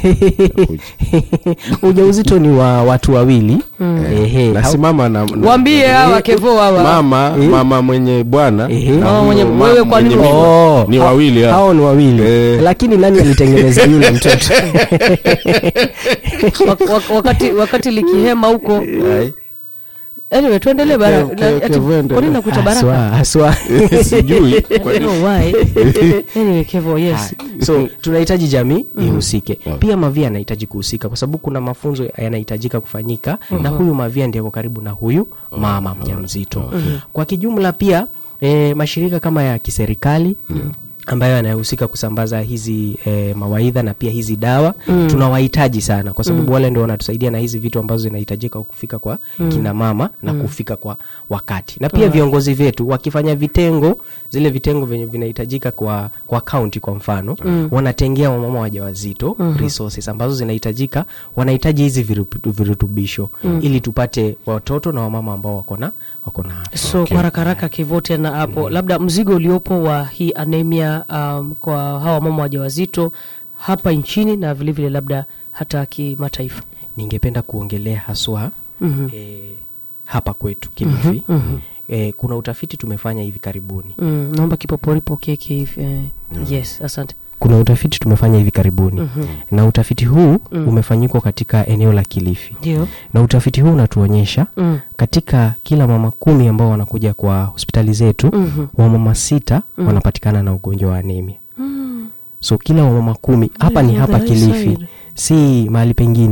S2: ujauzito ni wa watu wawili Ehe,
S4: na
S2: hau-
S4: si mama na, na
S1: Waambie hawa kevo hawa
S4: mama mama mwenye bwana
S2: Ehe.
S4: na
S1: Mama
S4: huyo
S1: mwenye-
S4: ma-
S1: wewe kwa nini
S4: mwenye mimba.
S2: Oh,
S4: ni
S2: hao-
S4: wawili hao.
S2: hao ni wawili
S4: Eh.
S2: lakini nani alitengeneza yule mtoto
S1: Wak- wak- wakati wakati likihema huko
S4: Ai.
S1: anyway tuendelee bara
S4: Ke-
S1: na-
S4: ke-
S1: ati-
S4: Kevo,
S1: kwa nini nakuita baraka
S2: haswa haswa
S4: sijui kwa
S1: I don't know why. anyway kevo yes
S2: so tunahitaji jamii ihusike
S4: Okay.
S2: pia mavia anahitaji kuhusika kwa sababu kuna mafunzo yanahitajika kufanyika na huyu mavia ndiye ako karibu na huyu mama mjamzito kwa kijumla pia e, mashirika kama ya kiserikali ambayo yanahusika kusambaza hizi e, mawaidha na pia hizi dawa mm. tunawahitaji sana kwa sababu mm. wale ndio wanatusaidia na hizi vitu ambazo zinahitajika kufika kwa mm. kina mama na mm. kufika kwa wakati na pia viongozi vyetu wakifanya vitengo zile vitengo vyenye vinahitajika kwa kwa kaunti kwa mfano mm. wanatengea wamama wajawazito mm. resources ambazo zinahitajika wanahitaji hizi virup- virutubisho mm. ili tupate watoto na wamama ambao wako na wako na afya.
S1: so kwa haraka haraka kevo tena hapo labda mzigo uliopo wa hii anemia um, kwa hawa mama wajawazito hapa nchini na vilevile vile labda hata kimataifa
S2: ningependa kuongelea haswa
S1: Mhm.
S2: e, hapa kwetu kilifi mm-hmm. e, kuna utafiti tumefanya hivi karibuni
S1: mm, naomba kipoporipo keke hivi eh, yes asante
S2: kuna utafiti tumefanya hivi karibuni mm-hmm. na utafiti huu mm. umefanyikwa katika eneo la kilifi
S1: ndio
S2: na utafiti huu unatuonyesha
S1: mm.
S2: katika kila mama kumi ambao wanakuja kwa hospitali zetu
S1: Mhm.
S2: wamama sita wanapatikana na ugonjwa wa anemia so kila wamama kumi hapa ni
S1: on
S2: hapa
S1: the high
S2: kilifi
S1: side.
S2: si mahali pengine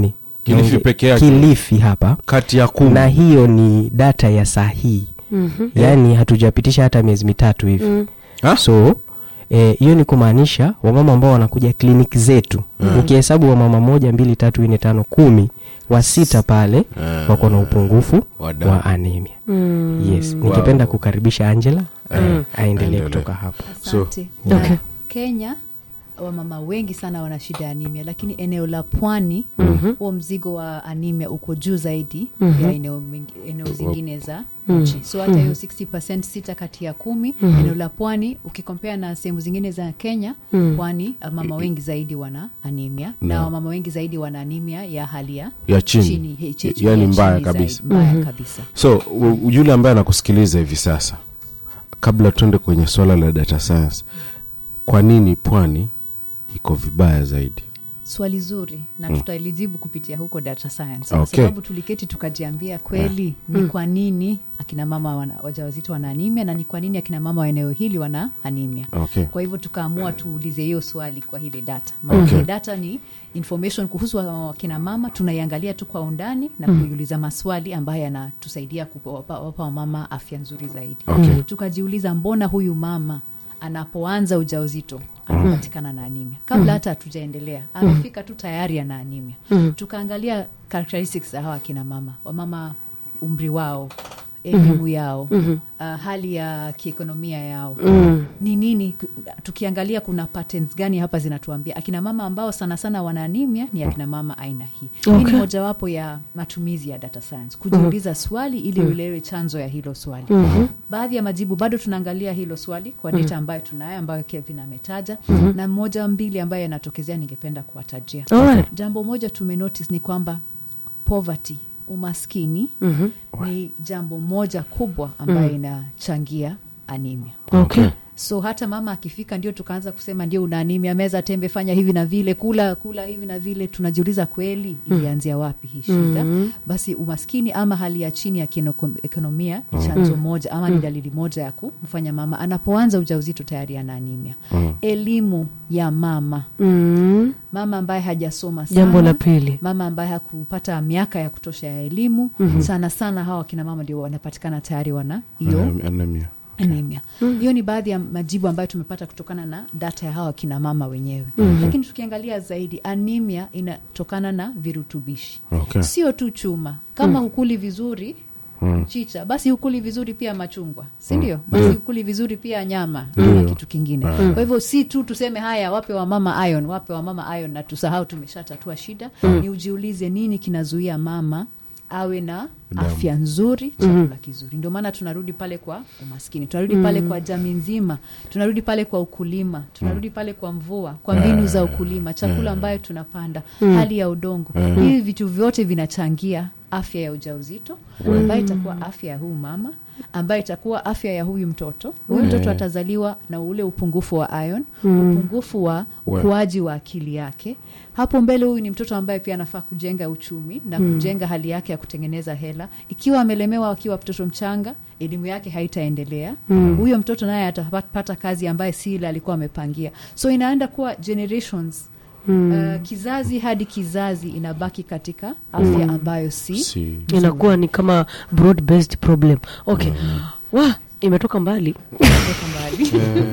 S4: Kilifi
S2: Naonge-
S4: peke yake?
S2: kilifi hapa
S4: kati ya kumi
S2: na hiyo ni data ya saa hii
S1: Mhm.
S2: yaani hatujapitisha hata miezi mitatu hivi
S1: Mm.
S4: Ha?
S2: so eh, hiyo ni kumaanisha wamama ambao wanakuja kliniki zetu ukihesabu wamama moja mbili tatu nne tano kumi wa sita pale
S4: Ah.
S2: wako na upungufu
S4: Wa damu.
S2: wa anemia
S1: Mm.
S2: yes ningependa kukaribisha angela
S4: Mm.
S2: aendelee
S4: Aendelee.
S2: kutoka hapo
S3: asante
S1: So- Okay.
S3: kenya wamama wengi sana wana shida ya anemia lakini eneo la pwani huo mzigo wa anemia uko juu zaidi ya eneo, mingi- eneo zingine za nchi so hata hiyo 60 sita kati ya kumi eneo la pwani ukikompea na sehemu zingine za kenya pwani mama wengi zaidi wana anemia na
S4: No.
S3: wamama wengi zaidi wana anemia ya hali ya
S4: ya chini,
S3: chini, HH,
S4: yaani
S3: ya
S4: mbaya
S3: chini
S4: kabisa
S3: zaidi, mbaya kabisa
S4: so u- yule ambaye anakusikiliza hivi sasa kabla tuende kwenye swala la data science kwa nini pwani iko vibaya zaidi
S3: swali zuri na tutalijibu kupitia huko data science
S4: Okay.
S3: kwa sababu tuliketi tukajiambia kweli ni kwa nini akina mama wana, wajawazito wana anemia na ni kwa nini akina mama wa eneo hili wana anemia
S4: okay.
S3: kwa hivyo tukaamua tuulize hiyo swali kwa hile data maanake
S4: Okay.
S3: data ni information kuhusu wa- wakina mama tunaiangalia tu kwa undani na kuiuliza maswali ambayo yanatusaidia kuwapa wapa wamama afya nzuri zaidi
S4: Okay.
S3: tukajiuliza mbona huyu mama anapoanza ujauzito anapatikana na anemia kabla hata hatujaendelea amefika tu tayari ana anemia tukaangalia characteristics za hawa akina mama wamama umri wao elimu yao uh, hali ya kiekonomia yao ni nini tukiangalia kuna patterns gani hapa zinatuambia akina mama ambao sana sana wana anemia ni akina mama aina hii hii
S1: Okay.
S3: ni mojawapo ya matumizi ya data science kujiuliza swali ili uelewe chanzo ya hilo swali baadhi ya majibu bado tunaangalia hilo swali kwa data ambayo tunayo ambayo kevin ametaja na moja mbili ambayo yanatokezea ningependa kuwatajia
S1: Alright.
S3: jambo moja tumenotice ni kwamba poverty umaskini
S1: Mhm.
S3: ni jambo moja kubwa ambayo inachangia anemia
S1: Okay.
S3: so hata mama akifika ndio tukaanza kusema ndio una anemia meza tembe fanya hivi na vile kula kula hivi na vile tunajiuliza kweli ilianzia wapi hii shida basi umaskini ama hali ya chini ya kienokomia ni chanzo moja ama ni dalili moja ya kumfanya mama anapoanza ujauzito tayari ana anemia elimu ya mama
S1: Mm.
S3: mama ambaye hajasoma sana
S1: jambo la pili
S3: mama ambaye hakupata miaka ya kutosha ya elimu sana sana hawa wakina mama ndio wanapatikana tayari wana hiyo
S4: Anemia- anemia.
S3: anemia hiyo ni baadhi ya majibu ambayo tumepata kutokana na data ya hawa kina mama wenyewe lakini tukiangalia zaidi anemia inatokana na virutubishi
S4: Okay.
S3: sio tu chuma kama hukuli vizuri chicha basi hukuli vizuri pia machungwa sindio basi hukuli vizuri pia nyama na kitu kingine kwa hivyo si tu tuseme haya wape wamama ion wape wamama ion na tusahau tumeshatatua shida ni ujiulize nini kinazuia mama awe na
S4: Damu.
S3: afya nzuri chakula kizuri ndio maana tunarudi pale kwa umaskini tunarudi pale kwa jamii nzima tunarudi pale kwa ukulima tunarudi pale kwa mvua kwa mbinu za ukulima chakula ambayo tunapanda hali ya udongo hivi vitu vyote vinachangia afya ya ujauzito ambayo itakuwa afya ya huyu mama ambayo itakuwa afya ya huyu mtoto huyu mtoto atazaliwa na ule upungufu wa ion upungufu wa
S4: We.
S3: ukuaji wa akili yake hapo mbele huyu ni mtoto ambaye pia anafaa kujenga uchumi na kujenga hali yake ya kutengeneza hela ikiwa amelemewa akiwa mtoto mchanga elimu yake haitaendelea huyo mtoto naye atapata kazi ambaye si ile alikuwa amepangia so inaenda kuwa generations Uh, kizazi hadi kizazi inabaki katika afya ambayo si
S4: Si.
S1: inakuwa ni kama broad based problem okay wa imetoka mbali
S3: kutoka mbali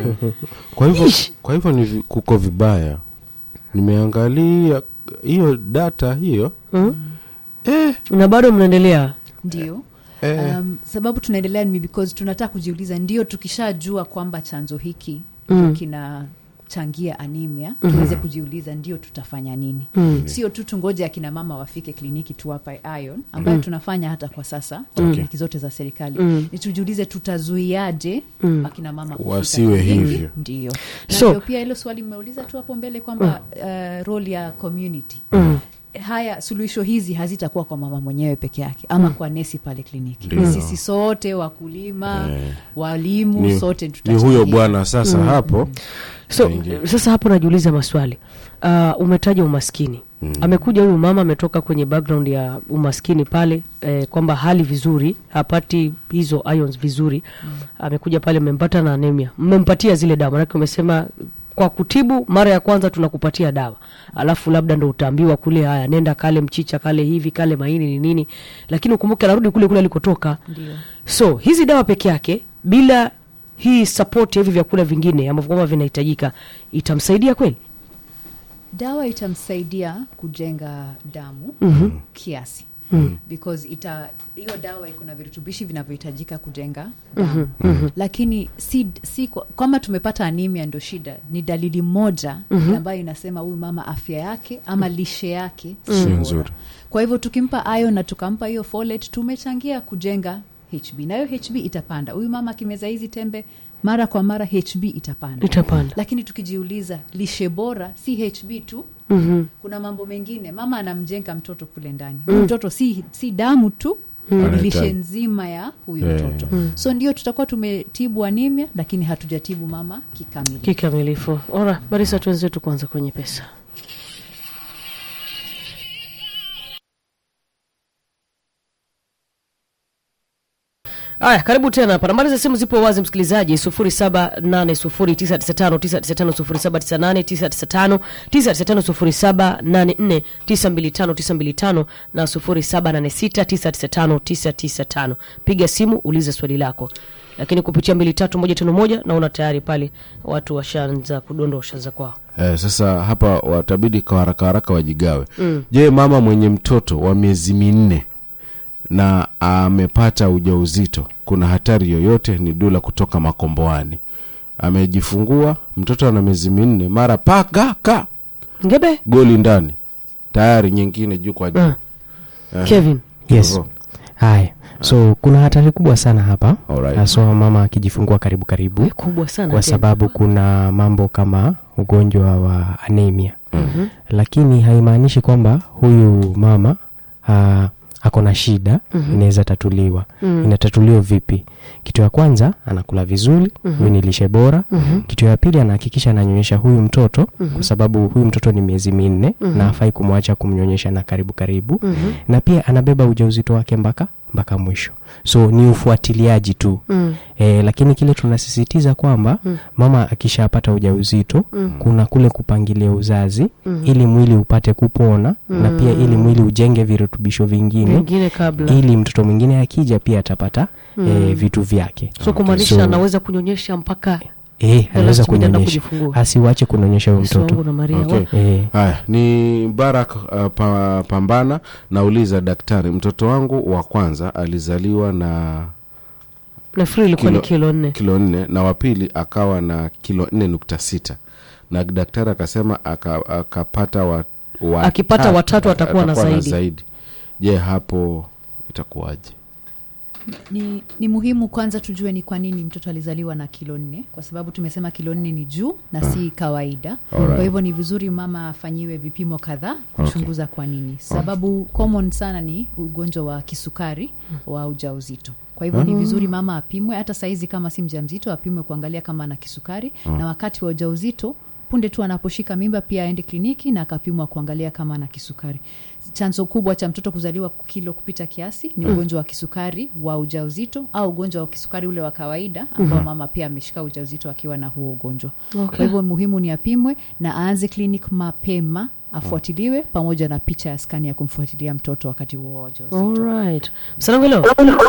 S4: kwa hivyo kwa hivyo ni vi- kuko vibaya nimeangalia hiyo data hiyo eh,
S1: na bado mnaendelea
S3: ndio
S4: eh,
S3: um, sababu tunaendelea ni because tunataka kujiuliza ndio tukishajua kwamba chanzo hiki mm. kinachangia anemia tuweze kujiuliza ndio tutafanya nini
S1: Mm.
S3: sio tu tungoje akina mama wafike kliniki tuwape ion ambayo tunafanya hata kwa sasa kwa kliniki zote za serikali
S1: Mm.
S3: ni tujiulize tutazuiaje
S1: Mm.
S3: akina mama kufika
S4: Wasiwe
S3: kliniki.
S4: hivyo.
S3: ndio na
S1: So-
S3: ndio pia hilo swali mmeuliza tu hapo mbele kwamba uh, role ya community
S1: Mm.
S3: haya suluhisho hizi hazitakuwa kwa mama mwenyewe peke yake ama kwa nesi pale kliniki
S4: Ndio.
S3: Ni sisi sote wakulima
S4: Eh.
S3: walimu
S4: ni,
S3: sote
S4: ni
S3: tutachangia.
S4: huyo bwana sasa hapo
S1: so
S4: Aingia.
S1: sasa hapo najiuliza maswali uh, umetaja umaskini
S4: Mm.
S1: amekuja huyu mama ametoka kwenye background ya umaskini pale eh, kwamba hali vizuri hapati hizo ions vizuri amekuja pale mmempata na anemia mmempatia zile dawa manake umesema kwa kutibu mara ya kwanza tunakupatia dawa alafu labda ndo utaambiwa kule haya nenda kale mchicha kale hivi kale maini ni nini lakini ukumbuke anarudi kule kule alikotoka
S3: Ndio.
S1: so hizi dawa peke yake bila hii support ya hivi vyakula vingine ambavyo kwamba vinahitajika itamsaidia kweli
S3: dawa itamsaidia kujenga damu mm-hmm. kiasi mm. because ita hiyo dawa iko na virutubishi vinavyohitajika kujenga damu mm-hmm. lakini si, si kwa- kama tumepata anemia ndo shida ni dalili moja mm-hmm. ambayo inasema huyu mama afya yake ama lishe yake si
S4: Sio
S3: bora.
S4: nzuri.
S3: kwa hivyo tukimpa iron na tukampa hiyo folate tumechangia kujenga hb na hiyo hb itapanda huyu mama akimeza hizi tembe mara kwa mara hb itapanda
S1: itapanda
S3: lakini tukijiuliza lishe bora si hb tu
S1: mm-hmm.
S3: kuna mambo mengine mama anamjenga mtoto kule ndani mm. mtoto si, si damu tu ni
S4: Anahitaji.
S3: lishe nzima ya huyu
S4: Yeah.
S3: mtoto so ndio tutakuwa tumetibu anemia lakini hatujatibu mama kikamili
S1: kikamilifu ora barisa tuwenzetu kwanza kwenye pesa Aya, karibu tena hapa. Nambari za simu zipo wazi, msikilizaji, 078099590798995995 0784925925 na 0786995995. Piga simu ulize swali lako, lakini kupitia mbili tatu moja tano moja naona tayari pale watu washaanza kudondosha za kwao.
S4: Eh, sasa hapa watabidi kwa haraka haraka wajigawe mm. je mama mwenye mtoto wa miezi minne na amepata ujauzito kuna hatari yoyote ni dula kutoka makomboani amejifungua mtoto ana miezi minne mara pakaka
S1: Ngebe
S4: goli ndani tayari nyingine juu kwa juu
S1: Ah.
S4: Eh,
S1: Kevin,
S2: yes
S4: hivyo.
S2: haya so kuna hatari kubwa sana hapa
S4: Alright.
S2: haswa mama akijifungua karibu karibu
S1: kubwa sana
S2: kwa
S1: tena.
S2: sababu kuna mambo kama ugonjwa wa anemia mm-hmm. lakini haimaanishi kwamba huyu mama uh, ako na shida mm-hmm. inaweza tatuliwa mm-hmm. inatatuliwa vipi kitu ya kwanza anakula vizuri mm-hmm. huyu ni lishe bora mm-hmm. kitu ya pili anahakikisha ananyonyesha huyu mtoto mm-hmm. kwa sababu huyu mtoto ni miezi minne mm-hmm. na afai kumwacha kumnyonyesha na karibu karibu mm-hmm. na pia anabeba ujauzito wake mpaka mpaka mwisho so ni ufuatiliaji tu
S1: Mm.
S2: e, lakini kile tunasisitiza kwamba mm. mama akishapata ujauzito mm. kuna kule kupangilia uzazi mm. ili mwili upate kupona mm. na pia ili mwili ujenge virutubisho vingine
S1: Vingine kabla
S2: ili mtoto mwingine akija pia atapata mm. e, vitu vyake
S1: so kumaanisha
S2: So-
S1: anaweza kunyonyesha mpaka
S2: e, anaweza
S1: last minute anaenda
S2: kunyonyesha
S1: kujifungua.
S2: asiwache kunyonyesha huyo
S1: Yesu wangu
S2: mtoto
S1: na Maria
S4: Okay.
S1: wa-
S2: e,
S4: haya ni barak uh, pa, pambana nauliza daktari mtoto wangu wa kwanza alizaliwa na
S1: nafikiri ilikuwa ni
S4: Kilo-
S1: kilo nne
S4: kilo nne na wa pili akawa na kilo nne nukta sita na daktari akasema aka- akapata wa, wa
S1: Akipata watatu atakuwa na zaidi.
S4: zaidi je hapo itakuwaje
S3: ni, ni muhimu kwanza tujue ni kwa nini mtoto alizaliwa na kilo nne kwa sababu tumesema kilo nne ni juu na si kawaida
S4: Alright.
S3: kwa hivyo ni vizuri mama afanyiwe vipimo kadhaa kuchunguza kwa nini sababu common sana ni ugonjwa wa kisukari wa ujauzito kwa hivyo ni vizuri mama apimwe hata saizi kama si mja mzito apimwe kuangalia kama ana kisukari na wakati wa ujauzito punde tu anaposhika mimba pia aende kliniki na akapimwa kuangalia kama ana kisukari chanzo kubwa cha mtoto kuzaliwa kilo kupita kiasi ni ugonjwa wa kisukari wa ujauzito au ugonjwa wa kisukari ule wa kawaida ambao mama pia ameshika ujauzito akiwa na huo ugonjwa
S1: Okay.
S3: kwa hivyo muhimu ni apimwe na aanze clinic mapema afuatiliwe pamoja na picha ya skani ya kumfuatilia mtoto wakati huo wa ujauzito
S1: Alright. Msanangu leo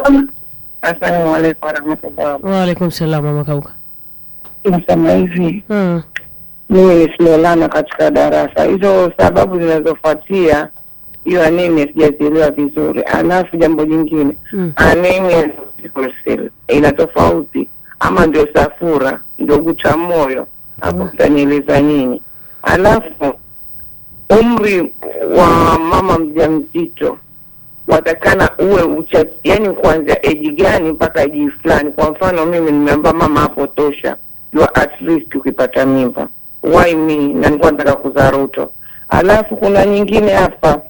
S5: Assalamu alaikum warahmatullahi
S1: waalaikum salam mama kauka
S5: nasema hivi
S1: Ah,
S5: mimi ni Slolana katika darasa hizo sababu zinazofuatia hiyo anemia sijazielewa vizuri alafu jambo jingine
S1: Mm.
S5: anemia na sickle cell ina tofauti ama ndio safura ndio guta moyo hapo mtanieleza nyinyi alafu umri wa mama mjamzito watakana uwe ucha yani kuanzia eji gani mpaka eji fulani kwa mfano mimi nimeamba mama hapo tosha you are at least ukipata mimba why me na nilikuwa nataka kuzaa ruto alafu kuna nyingine hapa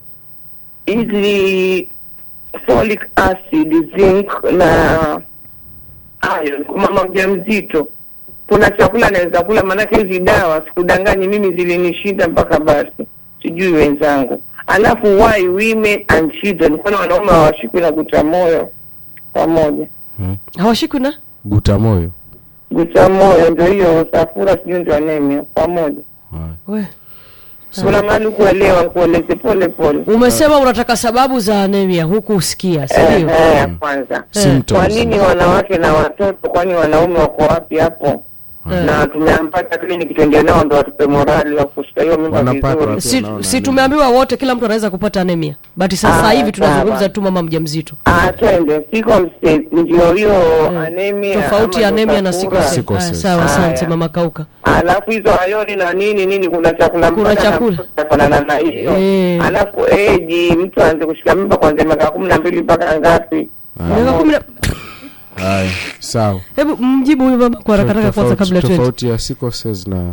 S5: hizi folic acid zinc na iron kwa mama mjamzito kuna chakula anaweza kula maanake hizi dawa sikudanganyi mimi zilinishinda mpaka basi sijui wenzangu alafu why women and children kwani wanaume hawashikwi na guta moyo pamoja
S1: hawashikwi na
S4: guta moyo
S5: gucha moyo ndio hiyo safura sijui ndio anemia pamoja
S1: We.
S5: kuna mahali kuelewa kueleze pole pole
S1: umesema unataka sababu za anemia huku usikia
S5: Eh,
S1: sindio
S5: eh, kwanza
S4: Symptoms.
S5: kwa nini wanawake na watoto kwani wanaume wako wapi hapo na tumeampata kliniki tuende nao ndo watupe morali wa kushika hiyo mimba
S4: Wanapata
S5: vizuri
S4: watu
S1: si,
S4: wanaona
S1: si
S4: anemia.
S1: tumeambiwa wote kila mtu anaweza kupata anemia but sasa
S5: Ah,
S1: hivi tunazungumza
S5: sawa.
S1: tu mama mjamzito
S5: Ah, twende siko mstate ndio hiyo anemia
S1: tofauti ya
S5: ama
S1: anemia na
S5: safura.
S1: sikose
S4: Sickle cells.
S1: sawa asante
S5: Haya.
S1: mama kauka
S5: alafu hizo ayoni na nini nini kuna chakula
S1: Kuna
S5: mpaka
S1: chakula.
S5: na- kufanana na hiyo
S1: Eh.
S5: alafu eji mtu aanze kushika mimba kwanzia miaka kumi na mbili mpaka ngapi
S1: miaka kumi na
S4: haya sawa
S1: hebu mjibu huyu mama kwa haraka haraka kwanza
S4: Tofauti-
S1: kabla tuende
S4: tofauti ya sickle cells na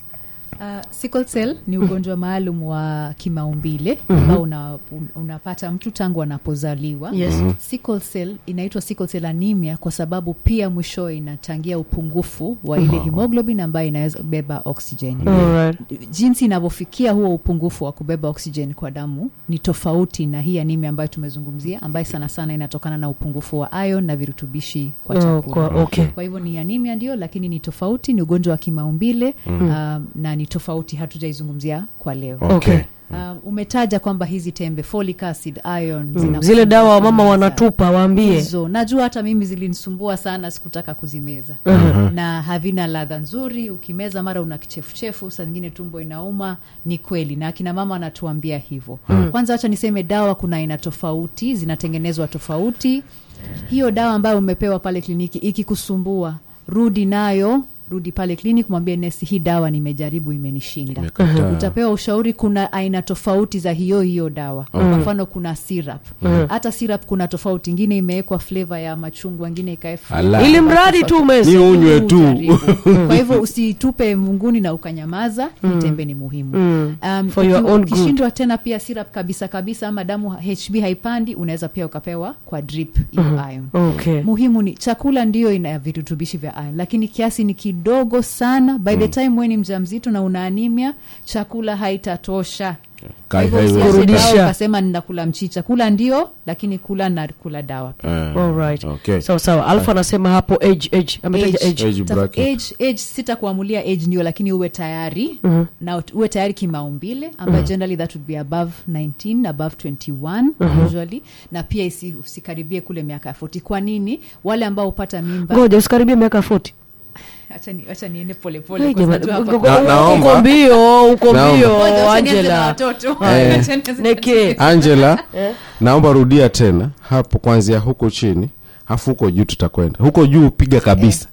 S3: Uh, sickle cell ni ugonjwa maalum wa kimaumbile ambao una, un, unapata mtu tangu anapozaliwa
S1: Yes.
S3: sickle cell inaitwa sickle cell anemia kwa sababu pia mwishowe inachangia upungufu wa ile hemoglobin ambayo inaweza kubeba oxygen
S1: Alright.
S3: jinsi inavyofikia huo upungufu wa kubeba oxygen kwa damu ni tofauti na hii anemia ambayo tumezungumzia ambayo sana sana inatokana na upungufu wa ion na virutubishi kwa
S1: Oh,
S3: chakula
S1: kwa- okay.
S3: kwa hivyo ni anemia ndio lakini ni tofauti ni ugonjwa wa kimaumbile um, na ni tofauti hatujaizungumzia kwa leo
S1: Okay.
S3: um, umetaja kwamba hizi tembe folic acid iron
S1: Mm,
S3: zina-
S1: zile dawa wa mama
S3: zinakuumiza.
S1: wanatupa waambie
S3: hizo najua hata mimi zilinisumbua sana sikutaka kuzimeza na havina ladha nzuri ukimeza mara una kichefuchefu saa zingine tumbo inauma ni kweli na akina mama wanatuambia hivyo kwanza wacha niseme dawa kuna aina tofauti zinatengenezwa tofauti hiyo dawa ambayo umepewa pale kliniki ikikusumbua rudi nayo rudi pale kliniki mwambie nesi hii dawa nimejaribu imenishinda
S4: Imekataa.
S3: utapewa ushauri kuna aina tofauti za hiyo hiyo dawa kwa mfano kuna syrup hata syrup kuna tofauti ingine imewekwa flavor ya machungwa ingine ikaekwa
S4: Ala.
S1: ili mradi tu
S4: Ni
S1: umeze
S4: unywe tu
S3: Ujaribu. kwa hivyo usitupe munguni na ukanyamaza hii tembe ni muhimu um,
S1: For your
S3: uki-
S1: own good.
S3: ukishindwa tena pia syrup kabisa kabisa ama damu hb haipandi unaweza pia ukapewa kwa drip hiyo iron
S1: okay.
S3: muhimu ni chakula ndiyo ina virutubishi vya iron lakini kiasi ni kidogo sana by the time weni mja mzito na una anemia chakula haitatosha Kwa
S4: Kai-
S3: hivyo
S4: haiwezi.
S3: usianze
S1: Kurudisha.
S3: dawa ukasema ninakula mchicha kula ndio lakini kula na kula dawa
S4: Eh,
S1: Alright.
S4: okay.
S1: sawa sawa alfa anasema hapo age age ametaja
S3: Age.
S1: age
S4: Age
S3: Taf-
S4: bracket.
S3: age, age sitakuamulia age ndio lakini uwe tayari na ut- uwe tayari kimaumbile ambayo generally that would be above 19 above 21 usually na pia isi, usikaribie kule miaka ya 40 kwa nini wale ambao hupata mimba
S1: ngoja usikaribia miaka 40
S3: acha ni, acha niende polepole
S1: Hey,
S3: kwa
S1: jamani,
S3: sababu hapa-
S1: uko-
S4: Na-
S1: uko
S4: naomba-
S1: mbio uko
S4: Naomba.
S1: mbio
S3: Ngoja, wacha nianze na
S1: angela
S3: watoto.
S4: Eh.
S3: Wacha nianze na-
S1: neke
S4: angela naomba rudia tena hapo kwanzia huko chini hafu huko juu tutakwenda huko juu piga kabisa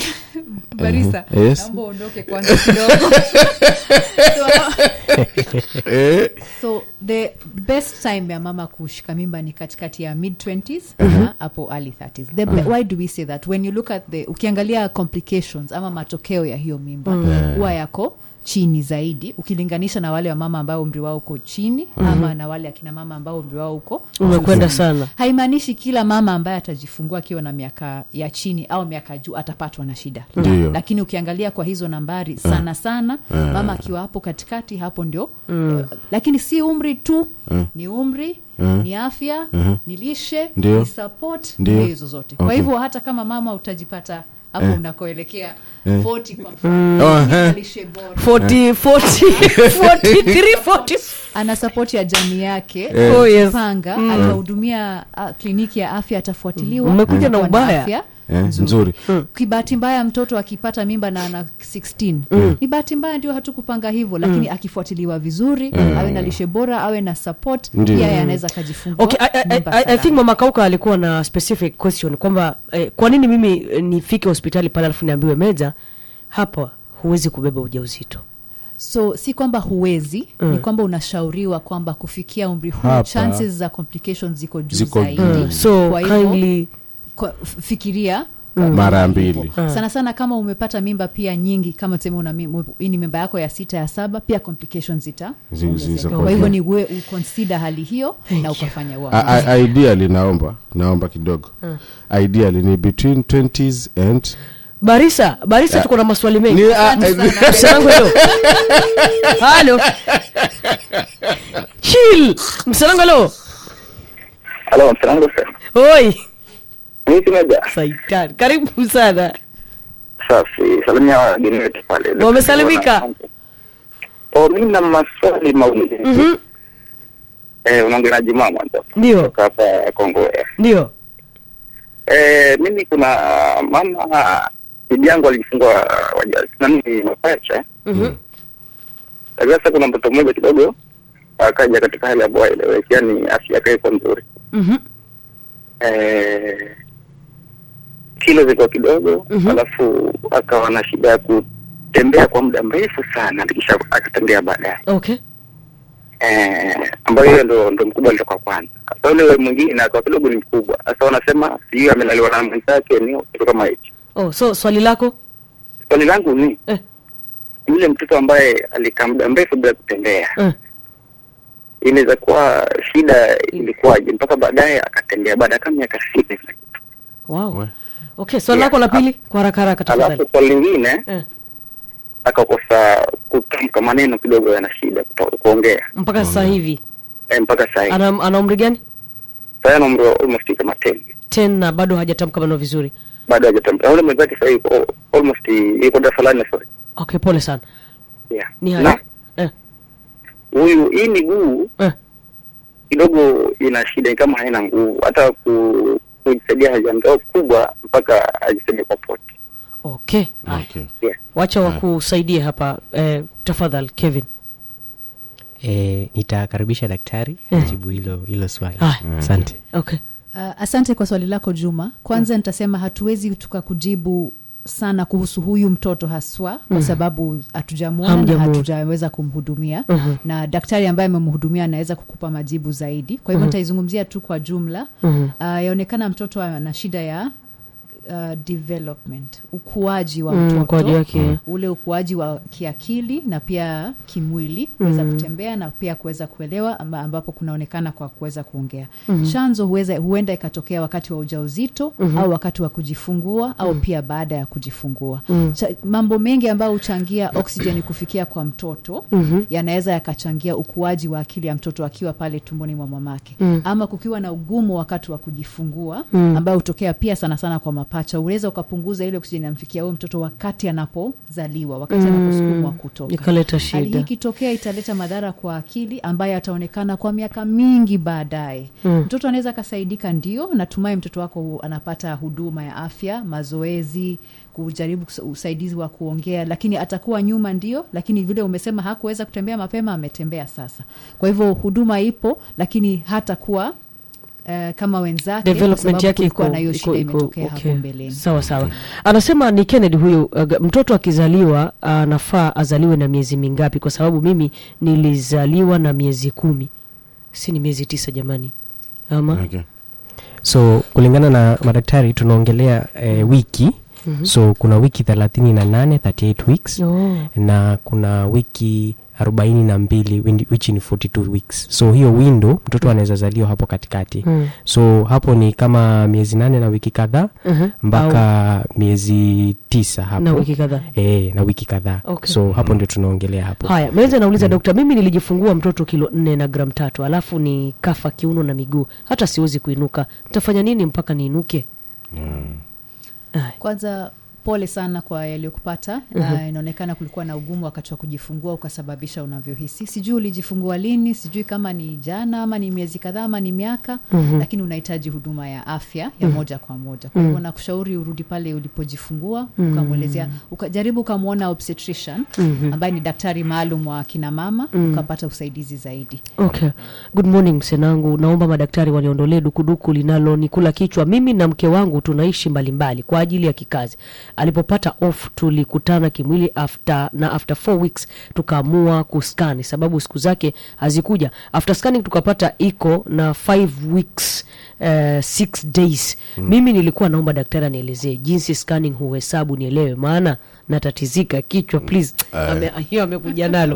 S3: barisa
S4: Eh, yes.
S3: naomba uondoke kwanza kidogo so,
S4: Eh,
S3: so the best time ya mama kushika mimba ni katikati ya mid 20s na hapo early 30s the, why do we say that when you look at the ukiangalia complications ama matokeo ya hiyo mimba huwa yako chini zaidi ukilinganisha na wale wa mama ambao umri wao uko chini ama na wale akina mama ambao umri wao uko
S1: umekwenda sana
S3: haimaanishi kila mama ambaye atajifungua akiwa na miaka ya chini au miaka juu atapatwa na shida
S4: Ndiyo.
S3: lakini ukiangalia kwa hizo nambari sana sana mama akiwa hapo katikati hapo ndio uh, lakini si umri tu ni umri ni afya ni lishe
S4: Ndiyo.
S3: ni support
S4: Ndiyo.
S3: ndio hizo zote kwa
S4: Okay.
S3: hivyo hata kama mama utajipata hapo unakoelekea 40 kwa mfano
S4: Oh,
S3: ni
S4: eh.
S3: lishe bora
S1: 40 40 43 40
S3: ana sapoti ya jamii yake
S1: Oh, yes.
S3: panga atahudumia uh, kliniki ya afya atafuatiliwa
S1: Mmekuja na
S3: atakuwa
S1: ubaya.
S3: afya
S4: eh, nzuri
S3: kibahati mbaya mtoto akipata mimba na ana 16 ni bahati mbaya ndio hatukupanga hivyo lakini akifuatiliwa vizuri awe na lishe bora awe na support
S4: Ndio.
S3: pia yeye anaweza akajifungua
S1: okay I, I,
S3: mimba
S1: I, I think
S3: salama.
S1: mama kauka alikuwa na specific question kwamba eh, kwa nini mimi eh, nifike hospitali pale alafu niambiwe meza hapa huwezi kubeba ujauzito
S3: so si kwamba huwezi ni kwamba unashauriwa kwamba kufikia umri huu
S4: Hapa.
S3: chances za complications ziko juu
S4: Ziko
S3: zaidi
S4: juu.
S1: so
S3: Kwa hivyo,
S1: kindly
S3: kwa, fikiria
S4: mara ya mbili
S3: sana sana kama umepata mimba pia nyingi kama tuseme una mim- hii ni mimba yako ya sita ya saba pia complications zita
S4: Zi-
S3: ongezeka.
S4: ziko-
S3: kwa hivyo ni we uconsider hali hiyo na ukafanya
S4: A-
S3: uamuzi.
S4: a- ideally naomba naomba kidogo ideally ni between 20s and
S1: barisa barisa tuko na maswali mengi
S4: Ni- a-
S1: msanangu hilo halo chill msanangu halo
S6: Halo, msanangu sir.
S1: oi
S6: Mimi Meja.
S1: saitani karibu sana
S6: safi salimia wageni wetu pale
S1: Wamesalimika?
S6: oh, mi na maswali mawili
S1: Mhm.
S6: eh, unaongea na Jumaa mwanzo
S1: ndio
S6: kutoka hapa Kongo
S1: ndio
S6: eh, mimi kuna mama bibi yangu alijifungua waja nani mapacha
S1: Mhm.
S6: lakini sasa kuna mtoto mmoja kidogo akaja katika hali ambayo haieleweki yani afya yake iko nzuri
S1: Mhm.
S6: eh, kilo zilikuwa kidogo
S1: Mhm.
S6: alafu akawa na shida ya kutembea kwa muda mrefu sana kisha akatembea baadaye
S1: okay
S6: eh, ambayo hiyo ndo, ndo mkubwa alitoka kwanza sasa ule mwingine akawa kidogo ni mkubwa sasa wanasema sijui amelaliwa na mwenzake ni kitu kama hicho
S1: oh, so swali lako
S6: swali langu ni
S1: eh,
S6: yule mtoto ambaye alikaa muda mrefu bila kutembea
S1: eh.
S6: inaweza kuwa shida ilikuwaje mpaka baadaye akatembea baada ya kama miaka sita hivi.
S1: wow
S4: We.
S1: okay swali
S6: Yeah.
S1: lako la pili kwa haraka haraka tafadhali
S6: alafu swali lingine
S1: eh.
S6: akakosa kutamka maneno kidogo yana shida kuto- kuongea
S1: mpaka sasa hivi
S6: e, mpaka saa hii
S1: ana, ana umri gani
S6: sasa ana umri wa almost kama 10
S1: ten na bado hajatamka maneno vizuri
S6: bado hajatamka Na ule mwenzake sasa yuko al- almost yuko darasa la nne sorry
S1: okay pole sana
S6: yeah
S1: ni
S6: na
S1: haya eh,
S6: huyu hii miguu
S1: eh.
S6: kidogo ina shida ni kama haina nguvu hata ku, kujisaidia haja ndogo kubwa mpaka ajisaidia kwa poti
S1: okay haya.
S4: Okay.
S6: yeah.
S1: wacha wakusaidie hapa eh, tafadhali kevin
S2: e, nitakaribisha daktari ajibu hilo hilo swali
S1: Haya.
S2: asante
S1: okay
S3: Uh, asante kwa swali lako Juma. Kwanza nitasema hatuwezi tukakujibu sana kuhusu huyu mtoto haswa kwa sababu hatujamwona na
S1: Hamjamuona.
S3: hatujaweza kumhudumia
S1: Mhm.
S3: na daktari ambaye amemhudumia anaweza kukupa majibu zaidi. Kwa hivyo nitaizungumzia tu kwa jumla.
S1: Mhm.
S3: Uh, yaonekana mtoto ana shida ya uh, development, ukuaji wa
S1: Mm,
S3: mtoto
S1: ukuaji wake.
S3: ule ukuaji wa kiakili na pia kimwili kuweza kutembea na pia kuweza kuelewa amba, ambapo kunaonekana kwa kuweza kuongea chanzo huweza, huenda ikatokea wakati wa ujauzito au wakati wa kujifungua au pia baada ya kujifungua Cha, mambo mengi ambayo huchangia oksijeni kufikia kwa mtoto yanaweza yakachangia ukuaji wa akili ya mtoto akiwa pale tumboni mwa mamake ama kukiwa na ugumu wakati wa kujifungua ambayo hutokea pia sana sana kwa mapacha unaweza ukapunguza ile oksijeni amfikia huyo mtoto wakati anapozaliwa wakati anaposukumwa kutoka
S1: ikaleta
S3: hali hii
S1: shida
S3: ikitokea italeta madhara kwa akili ambayo ataonekana kwa miaka mingi baadaye mm. mtoto anaweza akasaidika ndio natumai mtoto wako hu- anapata huduma ya afya mazoezi kujaribu kus- usaidizi wa kuongea lakini atakuwa nyuma ndio lakini vile umesema hakuweza kutembea mapema ametembea sasa kwa hivyo huduma ipo lakini hatakuwa Uh, kama wenzake kwa
S1: development
S3: sababu
S1: yake
S3: kulikuwa
S1: iko
S3: na hiyo
S1: iko-
S3: shida
S1: iko-
S3: imetokea
S1: okay.
S3: hapo mbeleni
S1: sawa sawa anasema ni kennedy huyu uh, g- mtoto akizaliwa anafaa azaliwe na miezi mingapi kwa sababu mimi nilizaliwa na miezi kumi si ni miezi tisa jamani ama
S4: Okay.
S2: so kulingana na madaktari tunaongelea eh, wiki mm-hmm. so kuna wiki thelathini na nane 38 weeks
S1: oh.
S2: na kuna wiki arobaini na mbili windi- which ni 42 weeks so hiyo window mtoto anaweza zaliwa hapo katikati
S1: Mm.
S2: so hapo ni kama miezi nane na wiki kadhaa
S1: Mhm.
S2: mpaka miezi tisa hapo
S1: na wiki kadhaa
S2: e, na wiki kadhaa
S1: Okay.
S2: so hapo ndio tunaongelea hapo
S1: haya mwenza nauliza dokta mimi nilijifungua mtoto kilo nne na gram tatu alafu ni kafa kiuno na miguu hata siwezi kuinuka nitafanya nini mpaka niinuke Haya.
S3: kwanza pole sana kwa yaliyokupata na inaonekana kulikuwa na ugumu wakati wa kujifungua ukasababisha unavyohisi sijui ulijifungua lini sijui kama ni jana ama ni miezi kadhaa ama ni miaka lakini unahitaji huduma ya afya ya moja kwa moja kwa hivyo nakushauri urudi pale ulipojifungua ukamwelezea ukajaribu ukamwona obstetrician ambaye ni daktari maalum wa kina mama ukapata usaidizi zaidi
S1: okay good morning msenangu naomba madaktari waliondolee dukuduku linalonikula kichwa mimi na mke wangu tunaishi mbalimbali kwa ajili ya kikazi alipopata off tulikutana kimwili after na after four weeks tukaamua kuskani sababu siku zake hazikuja after scanning tukapata iko na five weeks Uh, six days mm. mimi nilikuwa naomba daktari anielezee jinsi scanning huhesabu nielewe maana natatizika kichwa please Ame- hiyo amekuja nalo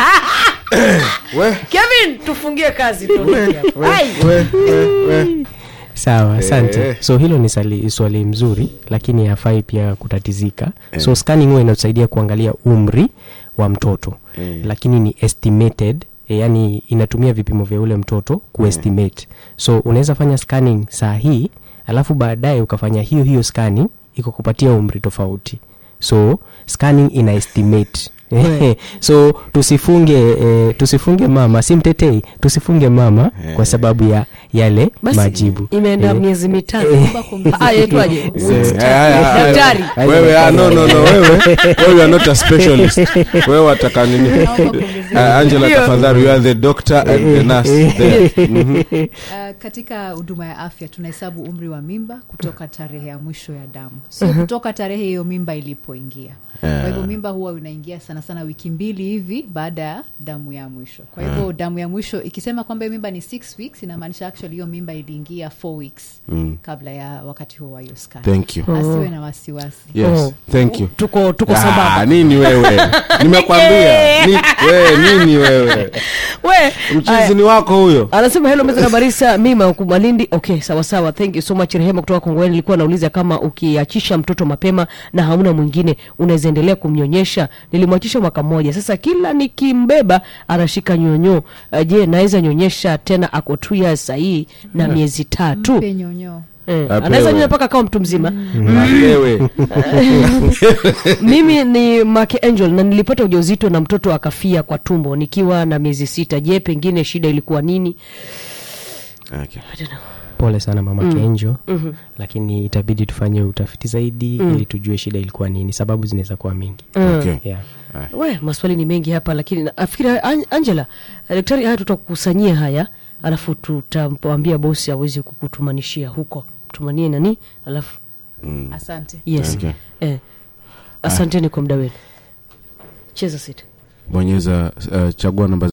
S4: We,
S1: kevin tufungie kazi tuondoke hapa. Ai!
S4: we, we, we.
S2: sawa asante
S4: Eh.
S2: so hilo ni sali, swali mzuri lakini hafai pia kutatizika so scanning huwa inatusaidia kuangalia umri wa mtoto
S4: Eh.
S2: lakini ni estimated eh, yani inatumia vipimo vya ule mtoto kuestimate so unaweza fanya scanning saa hii alafu baadaye ukafanya hiyo hiyo scanning iko kupatia umri tofauti so scanning ina estimate so tusifunge eh, tusifunge mama si mtetei tusifunge mama kwa sababu ya yale
S1: basi
S2: majibu
S1: imeenda
S2: Eh,
S1: miezi mitano
S2: eh,
S1: Ah, yaitwaje?
S4: Eh, haya, haya,
S1: Daktari.
S4: haya. wewe ah, no, no, no, wewe wewe you are not a specialist wewe wataka nini uh, angela
S1: Hiyo.
S4: tafadhali you are the doctor and the nurse there. Mhm.
S3: Uh, katika huduma ya afya tunahesabu umri wa mimba kutoka tarehe ya mwisho ya damu sio kutoka tarehe hiyo mimba ilipoingia kwa hivyo mimba huwa unaingia sana sana wiki mbili hivi baada ya damu ya mwisho kwa hivyo damu ya mwisho ikisema kwamba hiyo mimba ni six weeks inamaanisha actually hiyo mimba iliingia four weeks kabla ya wakati huo wa hiyo scan
S4: thank you
S3: asiwe na wasiwasi
S4: yes
S1: Oh.
S4: thank you
S1: tuko tuko
S4: Ah,
S1: sambamba
S4: nini wewe nimekwambia Ni- we, nini wewe
S1: we aya.
S4: mchizi ni wako huyo
S1: anasema helo meza na barisa mima huku malindi okay sawa sawa thank you so much rehema kutoka kongowani nilikuwa nauliza kama ukiachisha mtoto mapema na hauna mwingine unaweza endelea kumnyonyesha nilimwachisha mwaka mmoja sasa kila nikimbeba anashika nyonyo uh, je naweza nyonyesha tena ako two years sahii na miezi tatu
S3: mpe nyonyoo
S1: eh,
S4: Apewe.
S1: anaweza nyonya mpaka akawa mtu mzima
S4: wewe
S1: mimi ni make angel na nilipata ujauzito na mtoto akafia kwa tumbo nikiwa na miezi sita je pengine shida ilikuwa nini
S4: okay.
S2: pole sana mama mm. kenjo mm-hmm. lakini itabidi tufanye utafiti zaidi mm. ili tujue shida ilikuwa nini sababu zinaweza kuwa mingi
S4: Okay.
S2: yeah.
S1: we maswali ni mengi hapa lakini nafikiri An- angela eh, daktari haya tutakukusanyia haya alafu tutamwambia bosi awezi kukutumanishia huko tumanie nani alafu
S3: asante
S1: yes
S4: Okay.
S1: eh, asanteni kwa muda wenu cheza sita
S4: bonyeza uh, chagua namba